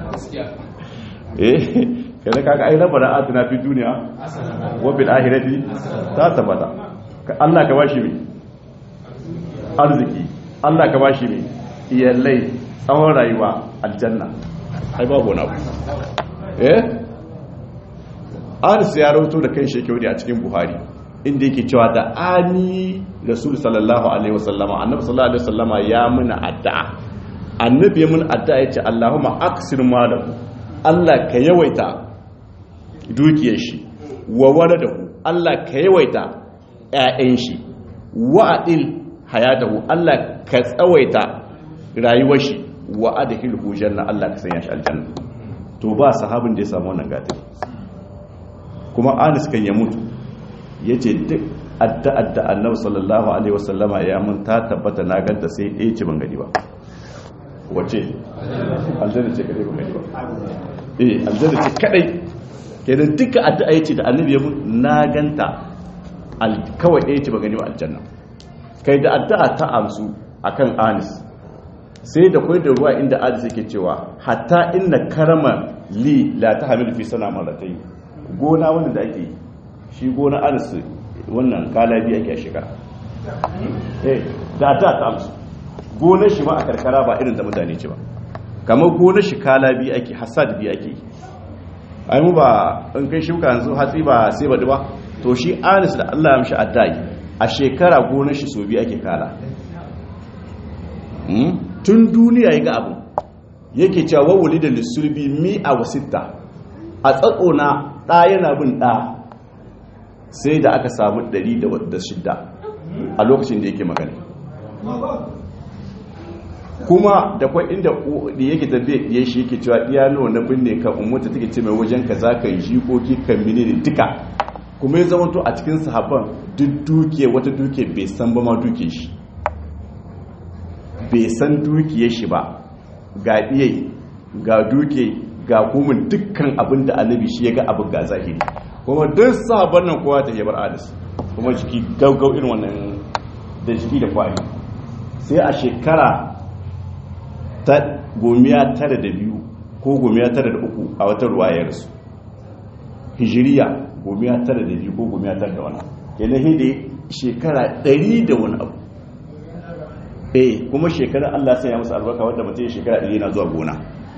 eh kada kaga ai rabbana atina fi dunya wa bil akhirati ta tabbata Allah ka bashi mai arziki Allah ka bashi mai iyalai tsawon rayuwa aljanna ai babu wani abu eh Anas ya rawato da kai shekau a cikin Buhari inda yake cewa da ani Rasul sallallahu alaihi wasallama annabi sallallahu alaihi wasallama ya muna addu'a annabi ya muna addu'a yace Allahumma aksir malahu Allah ka yawaita dukiyar shi wa waladahu Allah ka yawaita ƴaƴan shi wa adil hayatahu Allah ka tsawaita rayuwar shi wa adkhilhu janna Allah ka sanya shi aljanna to ba sahabin da ya samu wannan gatin kuma Anas kan ya mutu yace duk addu'ar da Annabi sallallahu alaihi wasallama ya mun ta tabbata na ganta sai ɗaya ce ban gani ba wace aljanna ce kadai ban gani ba eh aljanna ce kadai kenan duka addu'a yace da Annabi ya mun na ganta kawai ɗaya ce ban gani ba aljanna kai da addu'a ta amsu akan Anas sai da kwai da ruwa inda Anas yake cewa hatta inna karama li la tahmil fi sana maratayn gona wanda da ake yi shi gona Anas wannan kala biyu ake a shekara eh da addu'a ta amsu gonar shi ma a karkara ba irin da mutane ce ba kamar gonar shi kala biyu ake hasad biyu ake yi ai mu ba in kai shuka yanzu hatsi ba sai baɗi ba to shi Anas da Allah ya mishi addu'a a shekara gonar shi so biyu ake kala tun duniya ya ga abu yake cewa wawuli da lissulbi mi a wasitta a tsatsona ɗa yana bin ɗa sai da aka samu 106 a lokacin da yake magana kuma da kwa inda da yake tafiye ya shi yake cewa iyano na binne ka umarta take ce mai wajen ka za ka yi jikoki kan mini ne duka kuma ya zama to a cikin sahabban duk duke wata duke bai san ba ma duke shi bai san dukiyar shi ba ga iya ga duke ga kuma dukkan abin da annabi shi ya ga abin ga zahiri kuma duk sahabban nan kowa ta yabar alis kuma jiki gaugau irin wannan da jiki da kwari sai a shekara ta gomiya tara da biyu ko gomiya tara da uku a wata ruwayarsu hijiriya gomiya tara da biyu ko gomiya tara da wani kenan hidi shekara ɗari da wani abu eh kuma shekarar Allah sai ya musu albarka wadda mutum shekara ɗari na zuwa gona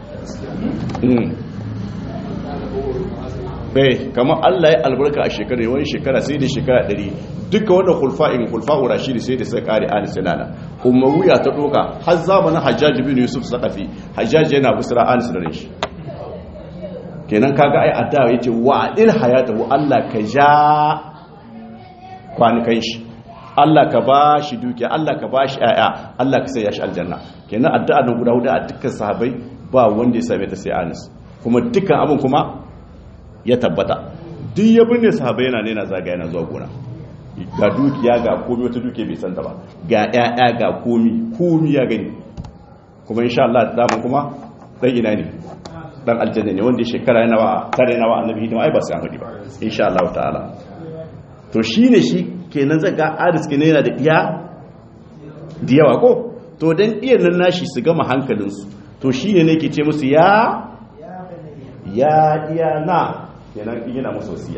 eh kamar Allah ya albarka a shekarar wani shekara sai da shekara ɗari duka wanda hulfa'in hulfa'u rashidi sai da sai kare ali sinana umawiya ta doka har zamanin hajjaji bin yusuf sakafi hajjaji yana busra anis da shi kenan kaga ai addawa yace wa adil hayatahu Allah ka ja kwanukan shi Allah ka ba shi dukiya Allah ka ba shi ƴaƴa Allah ka sai ya shi aljanna kenan addu'a nan guda hudu a dukkan sahabbai ba wanda ya same ta sai anis kuma dukkan abin kuma ya tabbata duk ya binne sahabbai yana ne na zaga yana zuwa gona ga dukiya ga komi wata dukiya bai santa ba ga ƴaƴa ga komi komi ya gani kuma insha Allah da kuma dan ina ne dan aljanna ne wanda shekara yana wa tare na wa annabi hidima ai ba sai an hudi ba insha Allah ta'ala to shine shi kenan zaga aris kenan yana da iya da yawa ko to dan iyan nan nashi su gama hankalinsu to shine ne ke ce musu ya ya iya na kenan yana musu wasiya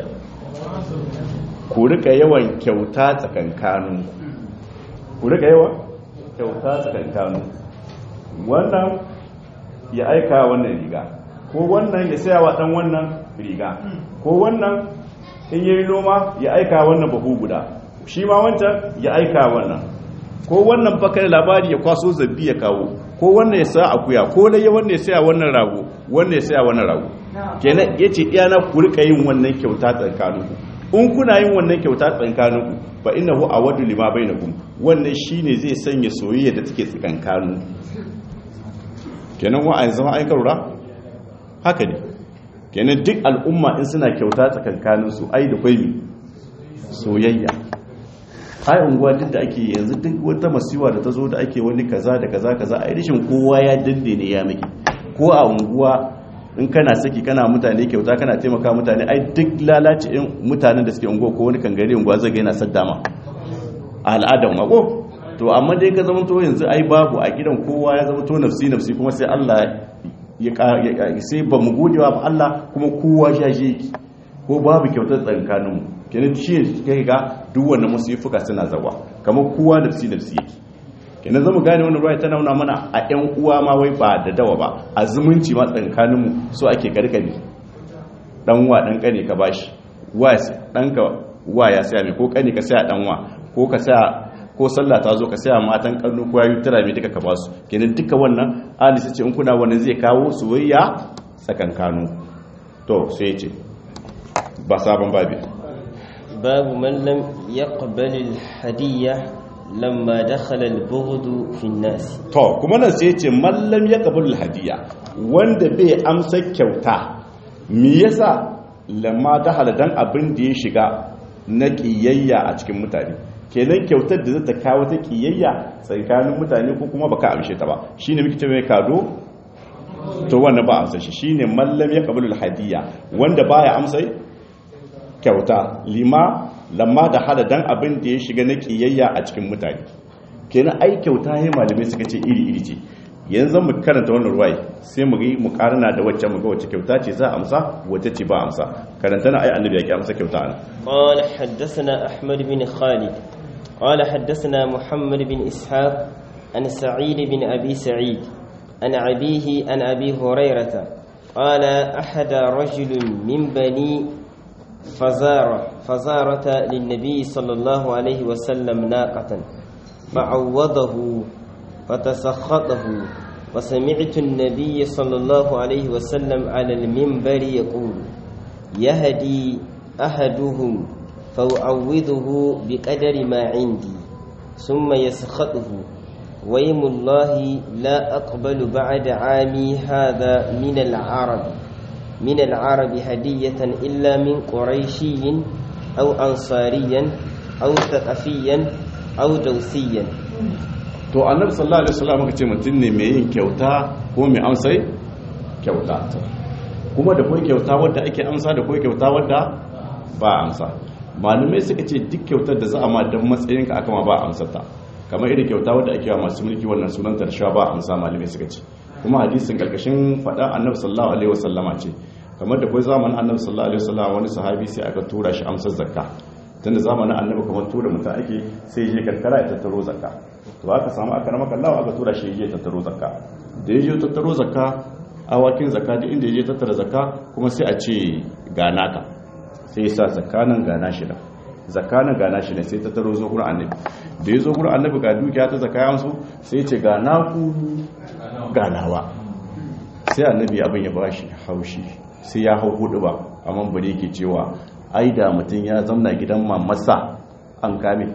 ku rika yawan kyauta tsakankanin ku rika yawan kyauta tsakankanin wannan ya aika wannan riga ko wannan ya saya wa dan wannan riga ko wannan in yi noma ya aika wannan bahu guda shi ma wancan ya aika wannan ko wannan fakar labari ya kwaso zabbi ya kawo ko wannan ya sa akuya ko laye wannan ya saya wannan rago wannan ya saya wannan rago kenan yace iyana ku rika yin wannan kyauta tsakaninku in kuna yin wannan kyauta tsakaninku fa innahu awadu lima bainakum wannan shine zai sanya soyayya da take tsakankaninku kenan wa an zama aikar ra haka ne kenan duk al'umma in suna kyauta tsakankaninsu ai da kwai soyayya ai unguwa duk da ake yanzu duk wata masiwa da ta zo da ake wani kaza da kaza kaza ai rishin kowa ya dande ne ya miki ko a unguwa in kana saki kana mutane kyauta kana taimaka mutane ai duk lalace in mutanen da suke unguwa ko wani kangare unguwa zai ga yana saddama a al'adan mako to amma dai ka zama to yanzu ai babu a gidan kowa ya zama to nafsi nafsi kuma sai Allah ya sai ba mu gode wa Allah kuma kowa ya je ki ko babu kyautar tsakanin mu kenan shi kai ga duk wannan musifuka suna zawa kamar kowa nafsi nafsi yake kenan zamu gane wannan ruwaya tana nuna mana a ƴan uwa ma wai ba da dawa ba a zumunci ma tsakanin mu so ake karkani dan wa dan kane ka bashi wa dan ka wa ya saya mai ko kane ka saya dan wa ko ka saya ko sallah ta zo ka saya matan kannu ko yayi tara mai duka ka basu kenan duka wannan ali sai ce in kuna wannan zai kawo soyayya tsakankanu to sai ce ba sabon babi babu man lam yaqbal al hadiyya lamma dakhala al bughd fi an-nas to kuma nan sai ce man lam yaqbal al hadiyya wanda bai amsa kyauta me yasa lamma dakhala dan abin da ya shiga na kiyayya a cikin mutane kenan kyautar da zata kawo ta kiyayya tsakanin mutane ko kuma baka amshe ta ba shine muke ce mai kado to wannan ba amsa shi shine mallam ya qabulul hadiyya wanda baya amsa kyauta lima lamma da hada dan abin da ya shiga na kiyayya a cikin mutane kenan ai kyauta yayin malamai suka ce iri iri ce yanzu mu karanta wannan ruwai sai mu yi mu karana da wacce mu ga wacce kyauta ce za a amsa wacce ce ba amsa karanta na ai annabi ya ki amsa kyauta ana قال حدثنا أحمد بن خالد قال حدثنا محمد بن إسحاق عن سعيد بن أبي سعيد عن أبيه عن أبي هريرة قال أحد رجل من بني فزارة فزارة للنبي صلى الله عليه وسلم ناقة فعوضه فتسخطه وسمعت النبي صلى الله عليه وسلم على المنبر يقول يهدي أحدهم فأعوذه بقدر ما عندي ثم يسخطه ويم الله لا أقبل بعد عامي هذا من العرب من العرب هدية إلا من قريشي أو أنصاريا أو ثقفيا أو دوسيا to annabi sallallahu alaihi wasallam muka ce mutum ne mai yin kyauta ko mai amsai kyauta kuma da kai kyauta wadda ake amsa da kai kyauta wadda ba amsa malumai suka ce duk kyautar da za a ma don matsayinka aka ma ba amsar ta kamar irin kyauta wadda ake wa masu mulki wannan sunan tarsha ba amsa malumai suka ce kuma hadisin karkashin faɗa annabi sallallahu alaihi wasallama ce kamar da kai zamanin annabi sallallahu alaihi wasallama wani sahabi sai aka tura shi amsar zakka tunda zamanin annabi kamar tura mutum ake sai je karkara ya tattaro zakka to aka samu aka rama kallawa aka tura shi je tattaro zakka da ya je tattaro zakka awakin zakka duk inda ya je tattara zakka kuma sai a ce ga naka sai ya sa zakka nan ga nashi da zakka nan ga nashi ne sai tattaro zo gurin annabi da ya zo gurin annabi ga dukiya ta zakka ya amsu sai ya ce ga naku ga nawa sai annabi abin ya bashi haushi sai ya hau hudu ba amma bare yake cewa ai da mutum ya zamna gidan mamasa an kame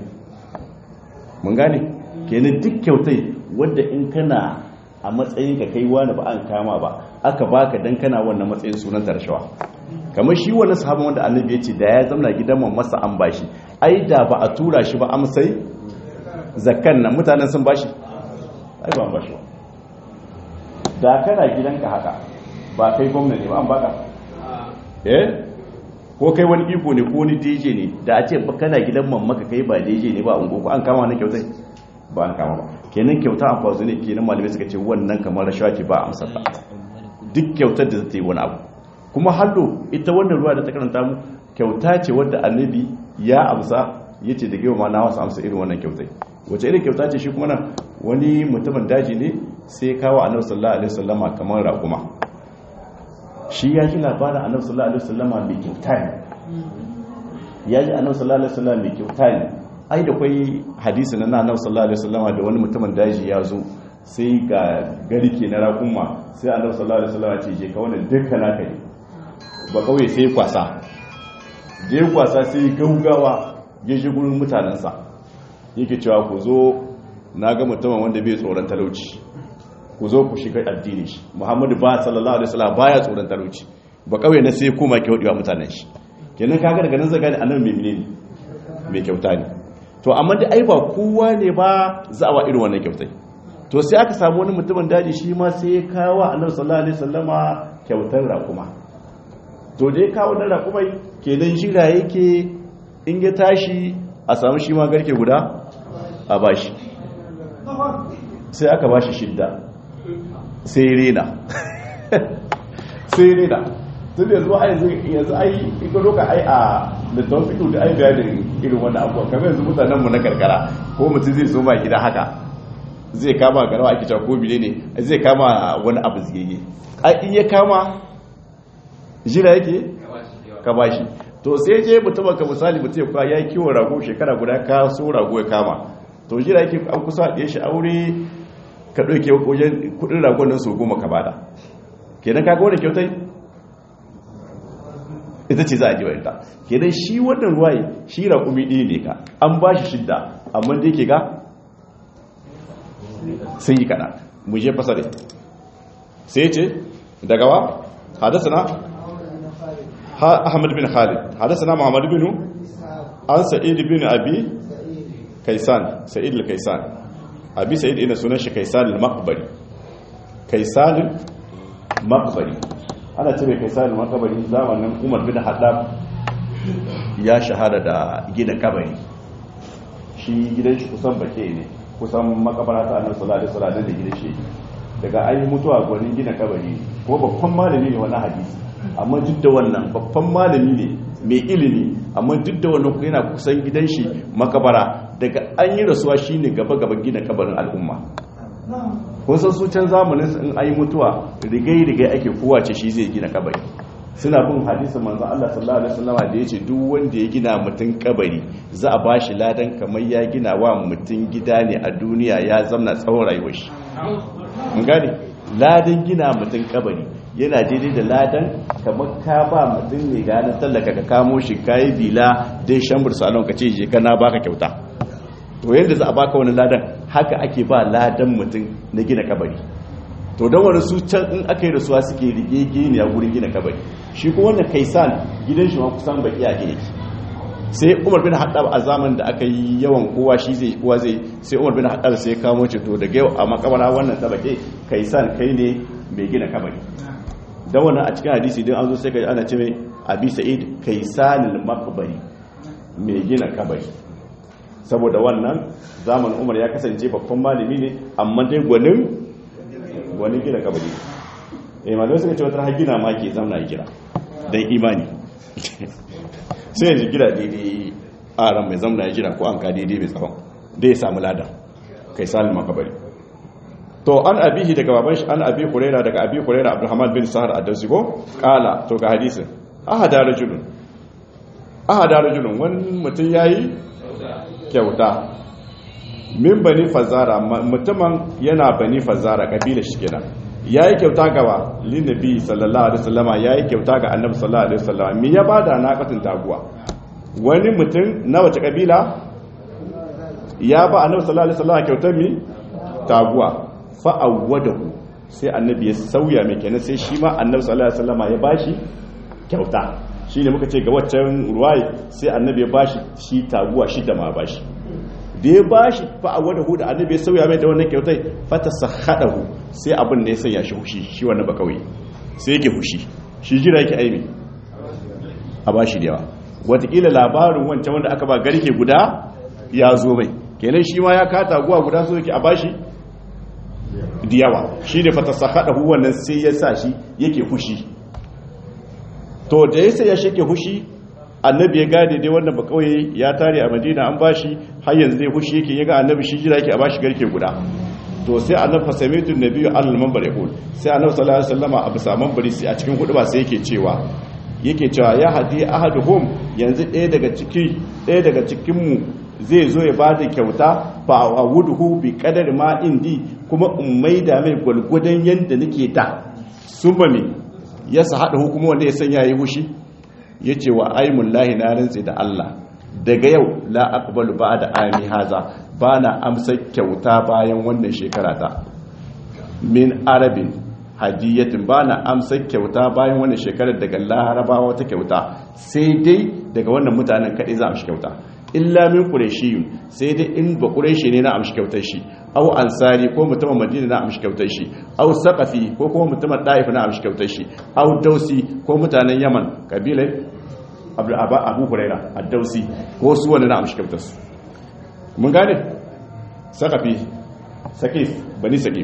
mun gane kenan duk kyautai wadda in kana a matsayin ka kai wani ba an kama ba aka baka dan kana wannan matsayin sunan tarshawa kamar shi wannan sahabin wanda annabi ya ce da ya zamna gidan mamasa an bashi ai da ba a tura shi ba amsai zakkan nan mutanen sun bashi ai ba an bashi ba da kana gidanka haka ba kai gwamna ne ba an baka eh ko kai wani iko ne ko wani DJ ne da a ce ba kana gidan mamaka kai ba DJ ne ba ungo ko an kama wannan kyautai ba an kama ba kenan kyauta a kwazo ne kenan malamai suka ce wannan kamar rashawa ce ba a amsar ta duk kyautar da zata yi wani abu kuma hallo ita wannan ruwa da ta karanta mu kyauta ce wadda annabi ya amsa ya ce da gaiwa ma na wasu amsa irin wannan kyautai wace irin kyauta ce shi kuma nan wani mutumin daji ne sai kawo annabi sallallahu alaihi wasallama kamar raƙuma shi ya ji labarin annabi sallallahu alaihi wasallama mai kyauta ne ya ji annabi sallallahu alaihi wasallama mai kyauta ne ai da kwai hadisi na annabi sallallahu alaihi wasallama da wani mutumin daji ya zo sai ga garke na raƙuma sai annabi sallallahu alaihi wasallama ce je ka wannan dukkan naka ne ba kawai sai kwasa da ya kwasa sai gaugawa ya ji gurin mutanensa yake cewa ku zo na ga mutumin wanda bai tsoron talauci ku zo ku shiga addini shi muhammadu ba sallallahu alaihi wasallam baya tsoron talauci ba kawai na sai kuma ke wa mutanen shi kenan kaga daga nan zaga ne annabi mai menene mai kyauta ne to amma da ai ba kowa ne ba za a wa irin wannan kyautai to sai aka samu wani mutumin daji shi ma sai ya kawo annabi sallallahu alaihi wasallama kyautar rakuma to da ya kawo na rakumai kenan jira yake in ya tashi a samu shi ma garke guda a bashi sai aka bashi shidda sai rena sai rena tun da yanzu ai yanzu ai ika doka ai a littafin fito da ai bayanin irin wannan abuwa kamar yanzu mutanenmu na karkara ko mutum zai zo ma gida haka zai kama garawa ake cewa ko bile ne zai kama wani abu zigege ai in ya kama jira yake ka bashi to sai je mutumin ka misali mutum ya ya yi kiwon rago shekara guda ka so rago ya kama to jira yake an kusa ɗaya shi aure ka ɗauke wajen kudin ragon nan su goma ka bada kenan kaga wani kyautai ita ce za a jiwa ita kenan shi wannan ruwaye shi raƙumi ɗaya ne ka an ba shi shidda amma da yake ga sai yi kaɗa mu je fasare sai ce daga wa hadasana أحمد بن خالد حدثنا محمد بن عن سعيد بن أبي كيسان سعيد الكيسان أبي سعيد إن سنش كيسان المقبري كيسان المقبري أنا تبي كيسان المقبري زمان عمر بن حداب ya shahara da gina kabari shi gidan shi kusan bake ne kusan makabara ta annabi sallallahu alaihi wasallam da gidan shi daga ayi mutuwa gwanin gina kabari ko babban malami ne wani hadisi amma duk da wannan babban malami ne mai ilimi amma duk da wannan yana kusan gidan shi makabara daga an yi rasuwa shine gaba gaba gina kabarin al'umma kun san su can zamanin in ayi mutuwa rigai rigai ake kowace shi zai gina kabari suna bin hadisin manzon Allah sallallahu alaihi wasallam da yace duk wanda ya gina mutun kabari za a bashi ladan kamar ya gina wa mutun gida ne a duniya ya zamna tsawon rayuwar shi mun gane ladan gina mutun kabari yana daidai da ladan kamar ka ba mutum mai ganin tallaka ka kamo shi kayi bila dai shambur salon ka ce je kana baka kyauta to yadda za a baka wani ladan haka ake ba ladan mutum na gina kabari to don wani su can in aka yi rasuwa suke rigege ne a gurin gina kabari shi ko wannan kaisan gidan shi ma kusan baki a gina sai umar bin haddab a zaman da aka yi yawan kowa shi zai kowa zai sai umar bin haddab sai kamo ce to daga yau a makabara wannan tabake kaisan kai ne mai gina kabari da wannan a cikin hadisi din an zo sai ka ana ce mai abi sa'id kaisanil maqbari mai gina kabari saboda wannan zaman umar ya kasance babban malami ne amma dai gwanin gwanin gina kabari eh malamai suka ce wata har gina ma ke zamna ya gina dan imani sai yanzu gina daidai a ran mai zamna ya gina ko an ka daidai mai tsawon da ya samu ladan kaisanil maqbari to an abihi daga baban shi an abi huraira daga abi huraira abdurrahman bin sahar ad-dawsigo kala to ga hadisin ahada rajulun ahada rajulun wani mutum yayi kyauta min bani fazara mutumin yana bani fazara kabila shi kenan yayi kyauta gaba lin nabi sallallahu alaihi wasallama yayi kyauta ga annabi sallallahu alaihi wasallama me ya bada naqatin taguwa wani mutum na wace kabila ya ba annabi sallallahu alaihi wasallama kyautar mi taguwa fa'awwadahu sai annabi ya sauya mai kenan sai shi ma annabi sallallahu alaihi wasallama ya bashi kyauta shine muka ce ga waccan ruwaye sai annabi ya bashi shi taguwa shi da ma bashi da ya bashi fa a wada hu da annabi ya sauya mai da wannan kyautai fata sakhadahu sai abin da ya sanya shi hushi shi wannan ba kawai sai yake hushi shi jira yake aimi a bashi da yawa watakila labarin wancan wanda aka ba garke guda ya zo mai kenan shi ma ya kata guwa guda so yake a bashi da yawa shi ne fata sakhadahu wannan sai ya sa shi yake hushi to da ya sai ya shake hushi annabi ya gane dai wannan ba kauye ya tare a madina an bashi har yanzu zai hushi yake yaga annabi shi jira yake a bashi garke guda to sai annabi fasamitu nabiyyu alal manbar yaqul sai annabi sallallahu alaihi wasallam a bisa manbari sai a cikin hudu ba sai yake cewa yake cewa ya hadi ahaduhum yanzu ɗaya daga ciki ɗaya daga cikin mu zai zo ya bada kyauta fa awuduhu bi qadar ma indi kuma ummai da mai gulgudan yanda nake da summa me yasa hada hukuma wanda ya sanya yi hushi ya ce wa aimun lahi na rantse da Allah daga yau la aqbalu ba da ami haza ba na amsa kyauta bayan wannan shekara ta min arabin hadiyatin ba na amsa kyauta bayan wannan shekarar daga larabawa ta kyauta sai dai daga wannan mutanen kaɗai za a amshi kyauta illa min qurayshiyun sai dai in ba qurayshi ne na amshi kyautar shi aw ansari ko mutumin madina na amshi kyautar shi aw saqafi ko kuma mutumin daif na amshi kyautar shi aw dausi ko mutanen yaman kabilai abu huraira ad-dausi ko su wani na amshi kyautar su mun gane saqafi saqif bani saqif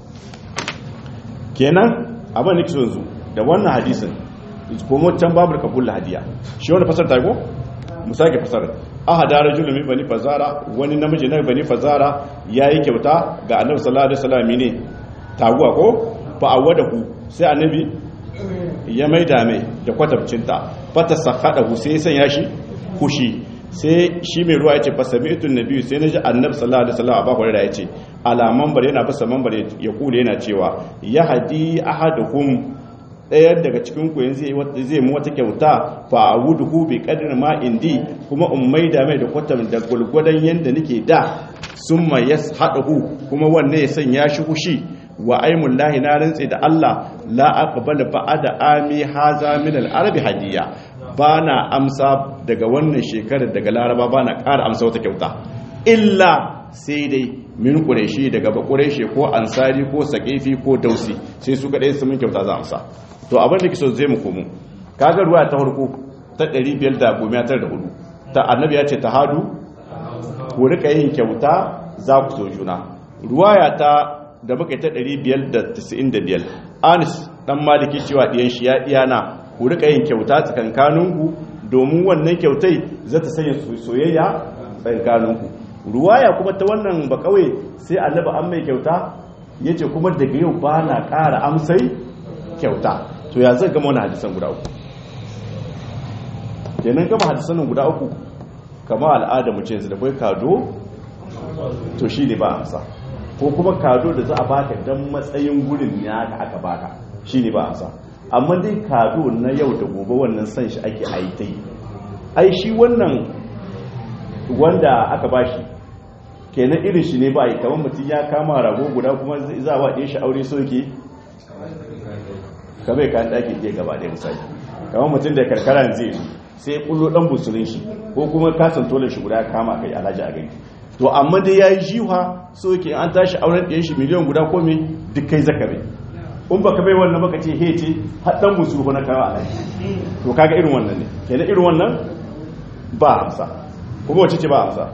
kenan abin nake so yanzu da wannan hadisin ko can babu kabul hadiya shi wani fasar ta go mu sake fasar ahada rajulun min bani fazara wani namiji na bani fazara yayi kyauta ga annabi sallallahu alaihi wasallam ne taguwa ko fa awadahu sai annabi ya maida mai da kwatabcinta fata sakhadahu sai ya sanya shi kushi sai shi mai ruwa yace fasami'tu nabiyyu sai naji annabi sallallahu alaihi wasallam abahu da yace alaman bare yana bisa manbar ya kule yana cewa ya hadi ahaduhum ɗaya daga cikin ku yanzu zai mu wata kyauta fa awuduhu bi qadri ma indi kuma ummai da mai da kwatam da gulgudan yanda nake da summa yashadahu kuma wanne ya sanya shi hushi wa aimul lahi na rantsi da Allah la aqbal ba'da ami haza min al-arabi hadiya bana amsa daga wannan shekarar daga laraba bana ƙara amsa wata kyauta illa sai dai min quraishi daga ba quraishi ko ansari ko saqifi ko dausi sai su kadai su min kyauta za amsa to abin da kiso zai mu komo kaga ruwa ta farko ta 594 ta annabi ya ce tahadu ku rika yin kyauta za ku so juna ruwaya ta da muka ta 595 anis dan maliki cewa diyan shi ya diyana ku rika yin kyauta tsakankaninku domin wannan kyautai za ta sanya soyayya tsakankaninku ruwaya kuma ta wannan ba kawai sai annabi an mai kyauta yace kuma daga yau ba na ƙara amsai kyauta to ya zai gama wani hadisan guda uku kenan gama hadisan guda uku kama al'ada mu ce da kai kado to shi ne ba amsa ko kuma kado da za a baka dan matsayin gurin ya ka aka baka shi ne ba amsa amma dai kado na yau da gobe wannan san shi ake aitai ai shi wannan wanda aka bashi kenan irin shi ne ba yi kamar mutum ya kama rago guda kuma za a waɗe shi aure soke kamar kayan ɗaki ke gaba ɗaya misali kamar mutum da karkara zai sai kullo ɗan busulun shi ko kuma kasan tolin shi guda kama kai alhaji a gani to amma dai ya yi jiha soke an tashi auren ɗayan shi miliyan guda ko me duk kai zaka bai in baka bai wannan baka ce he ce har ɗan busulu na kawo alhaji to kaga irin wannan ne kenan irin wannan ba amsa kuma wace ce ba amsa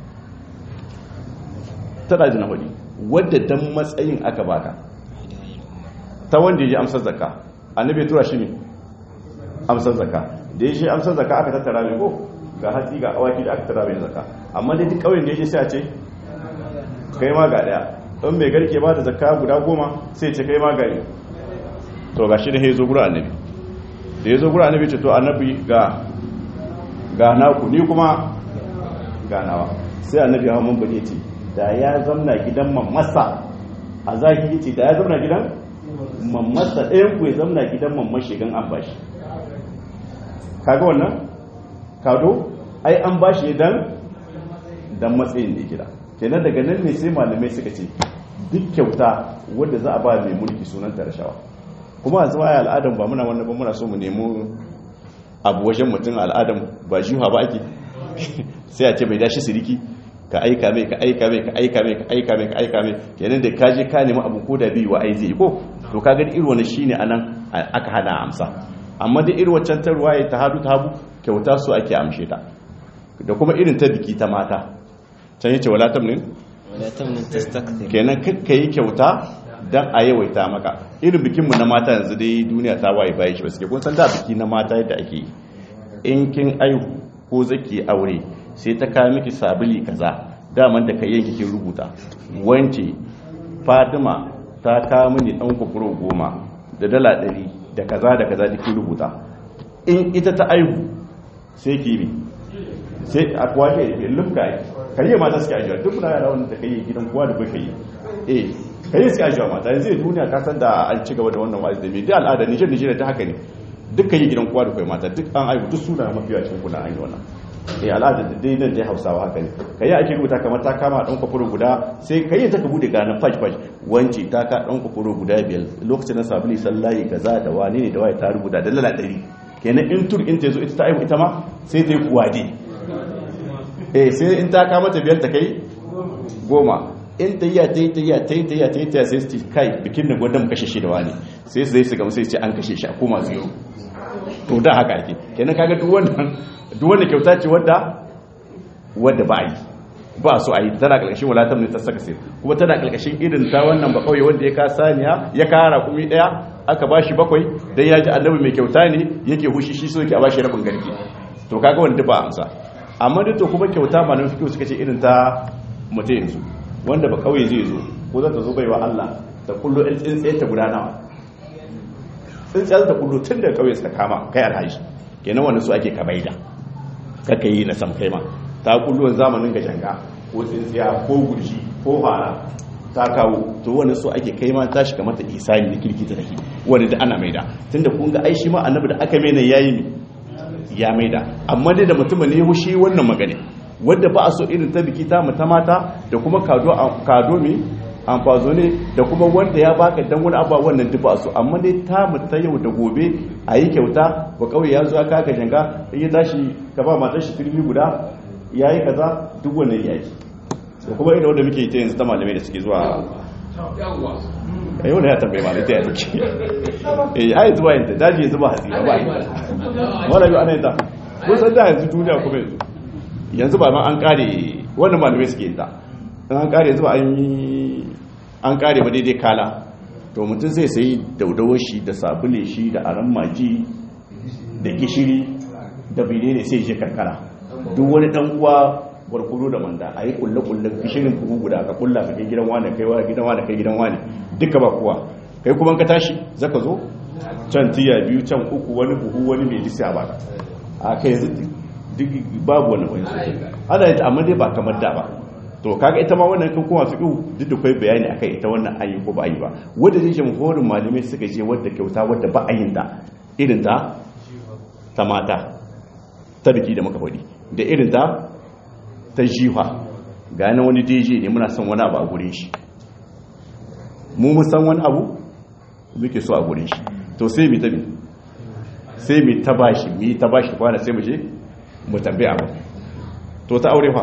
tana da nahudi wadda dan matsayin aka baka ta wanda ya ji amsar zakka annabi tura shi ne amsar zakka da ya shi amsar zakka aka tattara mai ko ga hatsi ga awaki da aka tattara mai zakka amma dai duk kauyen da ya je sai a ce kai ma ga daya don mai garke ba da zakka guda goma sai ce kai ma ga ne to ga shi da ya zo gura annabi da ya zo gura annabi ce to annabi ga ga naku ni kuma ga nawa sai annabi hawa mun bane ce da ya zamna gidan mamasa a zahiri ce da ya zamna gidan mamasa ɗayan ku ya zamna gidan mamman shigan an bashi kaga wannan kado ai an bashi dan dan matsayin da gida kenan daga nan ne sai malamai suka ce duk kyauta wadda za a ba mai mulki sunanta rashawa kuma a zama al'adam ba muna wannan ba muna so mu nemo abu wajen mutum al'adam ba jiha ba ake sai a ce mai dashi siriki ka aika mai ka aika mai ka aika mai ka aika mai ka aika mai kenan da ka je ka nemi abu ko da biyu wa ai zai ko to ka gani irin wani shine anan aka hana amsa amma da irin waccan ta ruwaye ta hadu ta habu kyauta su ake amshe ta da kuma irin ta biki ta mata can yace wala tamnin wala tamnin tastakthir kenan kakka yi kyauta dan a yawaita maka irin bikin mu na mata yanzu dai duniya ta waye baya shi ba suke kun san da biki na mata yadda ake yi in kin aihu ko zaki aure sai ta kawo miki sabili kaza daman da kai yanki kin rubuta wance Fatima ta kawo mini dan kufuro goma da dala ɗari da kaza da kaza da kin rubuta in ita ta aihu sai ki bi sai a kuwa ke lufka kai mata suke ajiyar duk na yara wanda kai gidan kowa da kai yi eh kai suke ajiyar mata yanzu duniya ka san da an ci gaba da wannan wa'azi da me da al'ada Niger Niger ta haka ne duk kai gidan kowa da kai mata duk an aihu duk suna mafiya cikin kuna an yi wannan eh al'ada da dai nan dai Hausawa haka ne kai ake rubuta kamar ta kama dan kafuro guda sai kai ta ka bude ganin faj faj wance ta ka dan kafuro guda biyar lokacin na sabuli sallahi kaza da wani ne da waye ta rubuta da lala 100 kenan in tur in ta zo ita ta aihu ita ma sai ta yi kuwade eh sai in ta kama ta biyar ta kai goma in ta yi ta yi ta yi ta yi ta yi ta yi ta sai su kai bikin da gwadon kashe shi da wani sai su zai su gamsu sai ce an kashe shi a koma zero to da haka ake kenan kaga duk wannan duk wanda kyauta ce wadda wadda ba yi ba so a yi tana kalkashin walatar ne ta saka sai kuma tana kalkashin irin ta wannan ba kauye wanda ya ka saniya ya kara kumi daya aka ba shi bakwai dan ya ji annabi mai kyauta ne yake hushi shi so yake a ba shi rabin garki to kaga wanda ba amsa amma duk to kuma kyauta ma nan suka ce irin ta mutum yanzu wanda ba kauye zai zo ko za ta zo baiwa Allah ta kullo ɗin tsintsiye ta gudanawa tsintsiyar ta kullo tun da kauye suka kama kai alhaji kenan wanda su ake kabaida kaka yi na sam kai ma ta kullo zamanin ga janga ko tsintsiya ko gurji ko fara ta kawo to wani so ake kai ma tashi kamar ta isani da kirki ta take wanda da ana maida tunda kun ga aishi ma annabi da aka maida yayi mi ya maida amma dai da mutumin ne hushi wannan magana wadda ba a so irin ta biki ta mata mata da kuma kado kado mi amfazo ne da kuma wanda ya baka dan wani abuwa wannan duk ba a so amma dai ta ta yau da gobe a yi kyauta ba kawai ya zo ya kaka janga in ya tashi ka ba matar shi firmi guda ya yi kaza duk wannan ya yi da kuma irin wanda muke yi ta yanzu ta malamai da suke zuwa yau da ya tambaye malamai ta ya take eh ai zuwa yanda daji ya zuba hatsi ba yi wala biyu ana yin ta kun san da yanzu duniya kuma yanzu yanzu ba ma an kare wannan malamai suke yin ta an kare yanzu ba an yi an kare ba daidai kala to mutum zai sayi daudawar shi da sabule shi da aran maji da gishiri da bine ne sai je karkara duk wani dan uwa barkudu da manda a yi kulle-kulle gishirin buhu guda ka kulla ka kai gidan wani kai wani gidan wani kai gidan wani duka ba kuwa kai kuma ka tashi zaka zo can tiya biyu can uku wani buhu wani mai lissa ba a kai yanzu duk babu wani wani ana yi amma dai ba kamar da ba to kaga ita ma wannan kan kuma fiqhu duk da kai bayani akai ita wannan ayi ko ba ayi ba wanda zai jamhurin malamai suka je wadda kyauta wadda ba ayin da irin ta ta mata ta biki da muka faɗi da irin ta ta jifa ga na wani deji ne muna son wani abu a gure shi mu mun san wani abu muke so a gure shi to sai mi ta bi sai mi ta bashi mi ta bashi kwana sai mu je mu tambaye abu to ta aure fa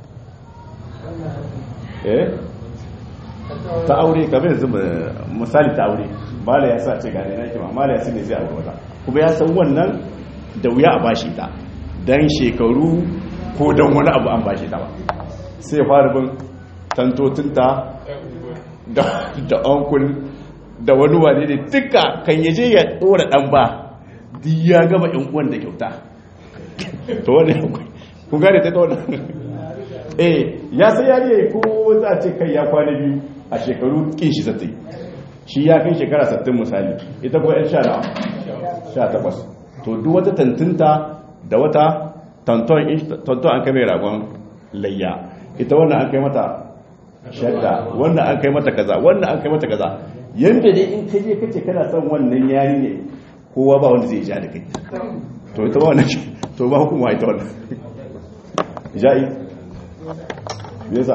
eh ta aure kamar yanzu misali ta aure mala ya sa ce gane na kima mala ya ne zai aure wata kuma ya san wannan da wuya a bashi ta dan shekaru ko dan wani abu an bashi ta ba sai fara bin tantotinta da da onkul da wani wane ne duka kan yaje ya dora dan ba duk ya gama yan uwan da kyauta to wannan kun gane ta wannan eh ya sai yariya ko za a ce kai ya kwana biyu a shekaru kin shi zata yi shi ya kai shekara 60 misali ita ko yan sha na sha takwas to duk wata tantinta da wata tanton an kai mai ragon layya ita wannan an kai mata shadda wannan an kai mata kaza wannan an kai mata kaza yanda dai in kaje kace kana son wannan yari ne kowa ba wanda zai ja da kai to ita ba wannan to ba hukuma ita wannan ja'i yasa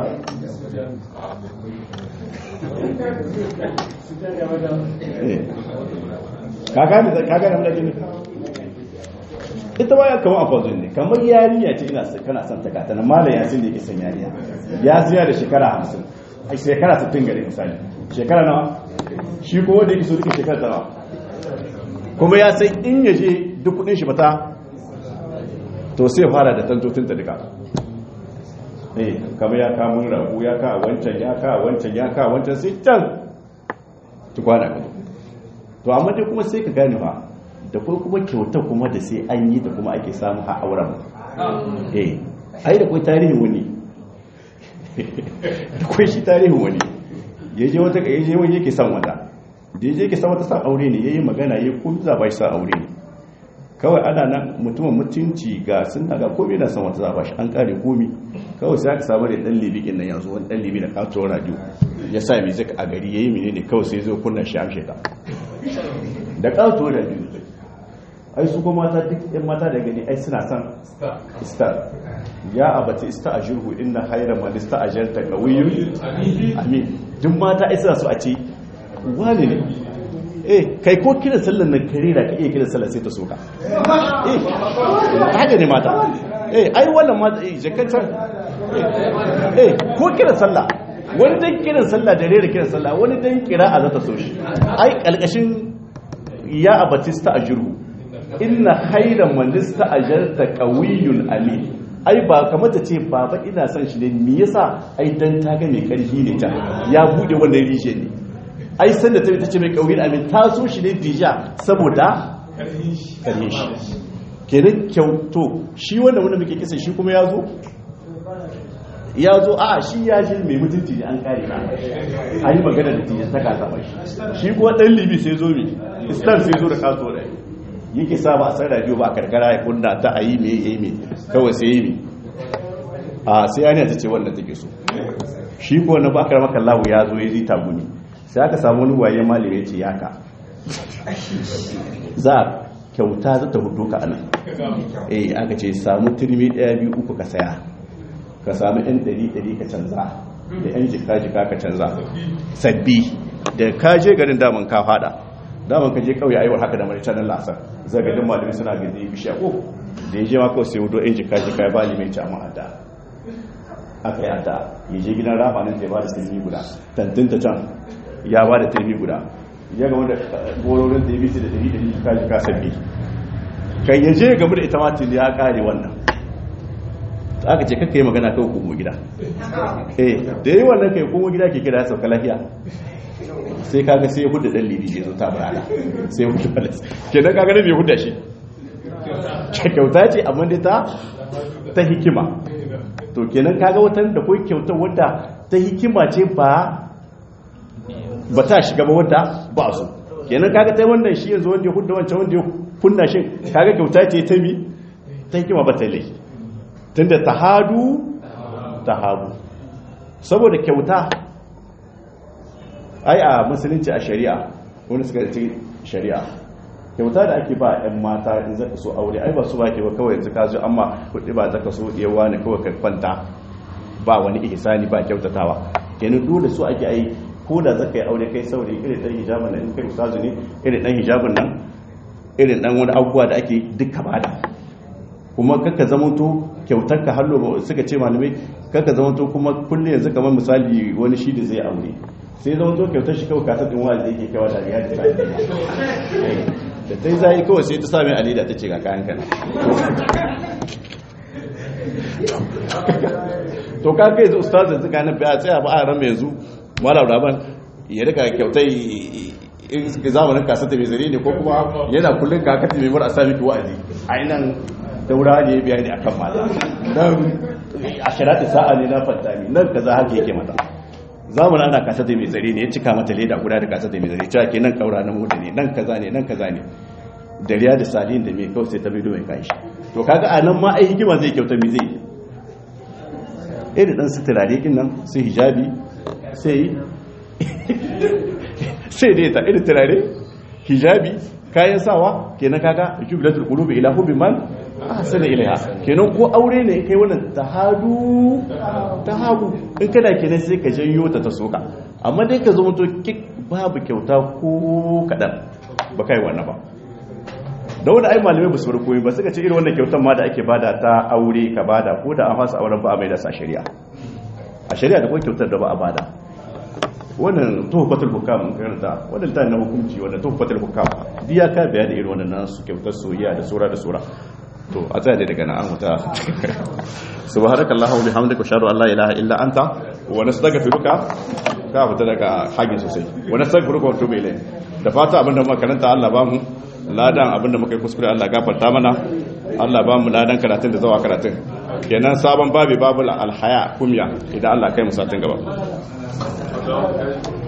kaga ne kaga ne ita ma ya kama a fazon ne kamar yarinya ce ina kana son ta gata na malam yasin da yake son yarinya ya ziya da shekara hamsin a shekara sittin gare misali shekara nawa shi ko wanda yake so duka shekara ta nawa kuma ya sai in ya je duk kudin shi bata to sai fara da tantotin ta duka eh kamar ya kama rabu ya ka wancan ya ka wancan ya ka wancan sai can tukwana ka to amma dai kuma sai ka gane fa da kuma kuma kyauta kuma da sai an yi da kuma ake samu a auren eh ai da kai tarihin wani da kai shi tarihin wani yaje wata yaje wani yake son wata da yaje yake son wata san aure ne yayi magana yayi kun za ba shi san aure ne kawai ana nan mutumin mutunci ga sun daga komai na san wata za ba shi an kare komi kawai sai aka samu da dan libikin nan yanzu wani dan libi da katuwar radio ya sa music a gari yayi menene kawai sai zo kunna shi amshe ta da katuwar radio ai su kuma mata duk yan mata da gani ai suna son star ya abata ista a jirhu inna haira man ista a jarta qawiyyun amin duk mata ai suna so a ce wani ne eh kai ko kiran sallar nan kare da ka iya kiran sallar sai ta soka eh haka ne mata eh ai wannan mata eh jakanta eh ko kiran sallah wani dan kiran sallah da rera kiran sallah wani dan kira a zata so shi ai kalkashin ya abatista a jirhu inna khairan man ista'ajarta qawiyyun amin ai ba kamar ta ce baba ina son shi ne me yasa ai dan ta ga mai karfi ne ta ya bude wannan rishe ne ai san da ta ce mai qawiyyun amin ta so shi ne dija saboda karfin shi kenan kyauto shi wanda wanda muke kisa shi kuma ya zo ya zo a shi ya shi mai mutunci ne an kare na a yi magana da tijan ta kasa mai shi kuma dan libi sai zo mi istar sai zo da kaso da yake sa ba a san radio ba a karkara ya kunna ta a yi mai yi mai kawai sai yi mai a sai ya ta ce wannan take so shi ko na bakar maka lawu ya zo ya ji tagumi sai aka samu wani waye malami ya ce yaka za a kyauta za ta hudu ka anan eh aka ce samu turmi daya biyu uku ka saya ka samu yan ɗari ɗari ka canza da yan jika jika ka canza sabbi da ka je garin daman ka fada daman ka je kauye aiwar haka da maricin nan lasar zagadin malami suna gaji bishiya ko da ya je ma kawai sai wudo yan jika jika ya ba limai ci amma adda aka yi adda ya je gidan rafa nan ta ba da turmi guda tantin ta can ya ba da turmi guda ya gama da gororin da ya bisi da ɗari ɗari jika jika sabbi kai ya je game da ita ma tuni ya kare wannan aka ce kakka yi magana kawai kuma gida eh da yi wannan kai kuma gida ke kira ya sauka lafiya sai kaga sai ya hudu dan libi ya zo ta barana sai ya hudu balas kenan kaga ne bai huda shi kyauta ce amma dai ta ta hikima to kenan kaga watan da kai kyautar wadda ta hikima ce ba ba ta shiga ba wadda ba su kenan kaga ta wannan shi yanzu wanda ya hudu wancan wanda ya kunna shi kaga kyauta ce ta mi ta hikima ba ta laifi tunda tahadu tahabu saboda kyauta ai a musulunci a shari'a wani suka ci shari'a kyauta da ake ba 'yan mata in zaka so aure ai ba su ba ke ba kawai yanzu ka zo amma kudi ba zaka so yawa ne kawai ka kwanta ba wani ihsani ba kyautatawa kenan dole su ake ai ko da zaka yi aure kai saurayi irin dan hijabin nan in kai ustazu ne irin dan hijabin nan irin dan wani abubuwa da ake duka bada kuma kaka zamanto kyautar ka hallo suka ce malamai kaka zamanto kuma kullum yanzu kamar misali wani shi da zai aure sai zamanto kyautar shi kawai kasar ɗin wani da yake kawa da riya da sai da ta yi zai kawai sai ta sami alida ta ce ga kayan kana to ka kai zai ustazin suka na biya tsaya ba a ran mai yanzu malam raban ya rika kyautai zamanin kasar da mai zare ne ko kuma yana kullum kakati mai mura a sami ki wa'azi a nan daura ne biya ne akan mata nan a shirata sa'a ne na fantami nan kaza haka yake mata zamu ana kasa da mai zare ne ya cika mata leda guda da kasa da mai zare cewa kenan kaura na mutu ne nan kaza ne nan kaza ne da riya da salin da mai kawai sai ta bido mai kanshi to kaga a nan ma ai hikima zai kyauta mi zai irin dan suturare kin nan sai hijabi sai sai dai ta irin turare hijabi kayan sawa kenan kaga jubilatul qulubi ila hubbi man ahsana ilaiha kenan ko aure ne kai wannan tahadu tahabu in kana kenan sai ka janyo ta ta soka amma dai ka zama to kik babu kyauta ko kadan ba kai wannan ba da wani ai malamai ba su bar komai ba suka ce irin wannan kyautar ma da ake bada ta aure ka bada ko da an fasa auren ba a mai da sa shari'a a shari'a da kuma kyautar da ba a bada wannan tuhfatul hukam mun karanta wannan ta na hukunci wannan tuhfatul hukam biya ka biya da irin wannan nasu kyautar soyayya da sura da sura to a tsaya dai daga nan an huta subhanakallahu wa bihamdika ashhadu an la ilaha illa anta wa nastaghfiruka ka fita daga hagin sosai wa nastaghfiruka wa tubu ilayk da fata abinda muka karanta Allah ba mu ladan abinda muka yi kuskure Allah gafarta mana Allah ba mu ladan karatun da zawa karatun kenan sabon babi babul alhaya kumya idan Allah kai mu satin gaba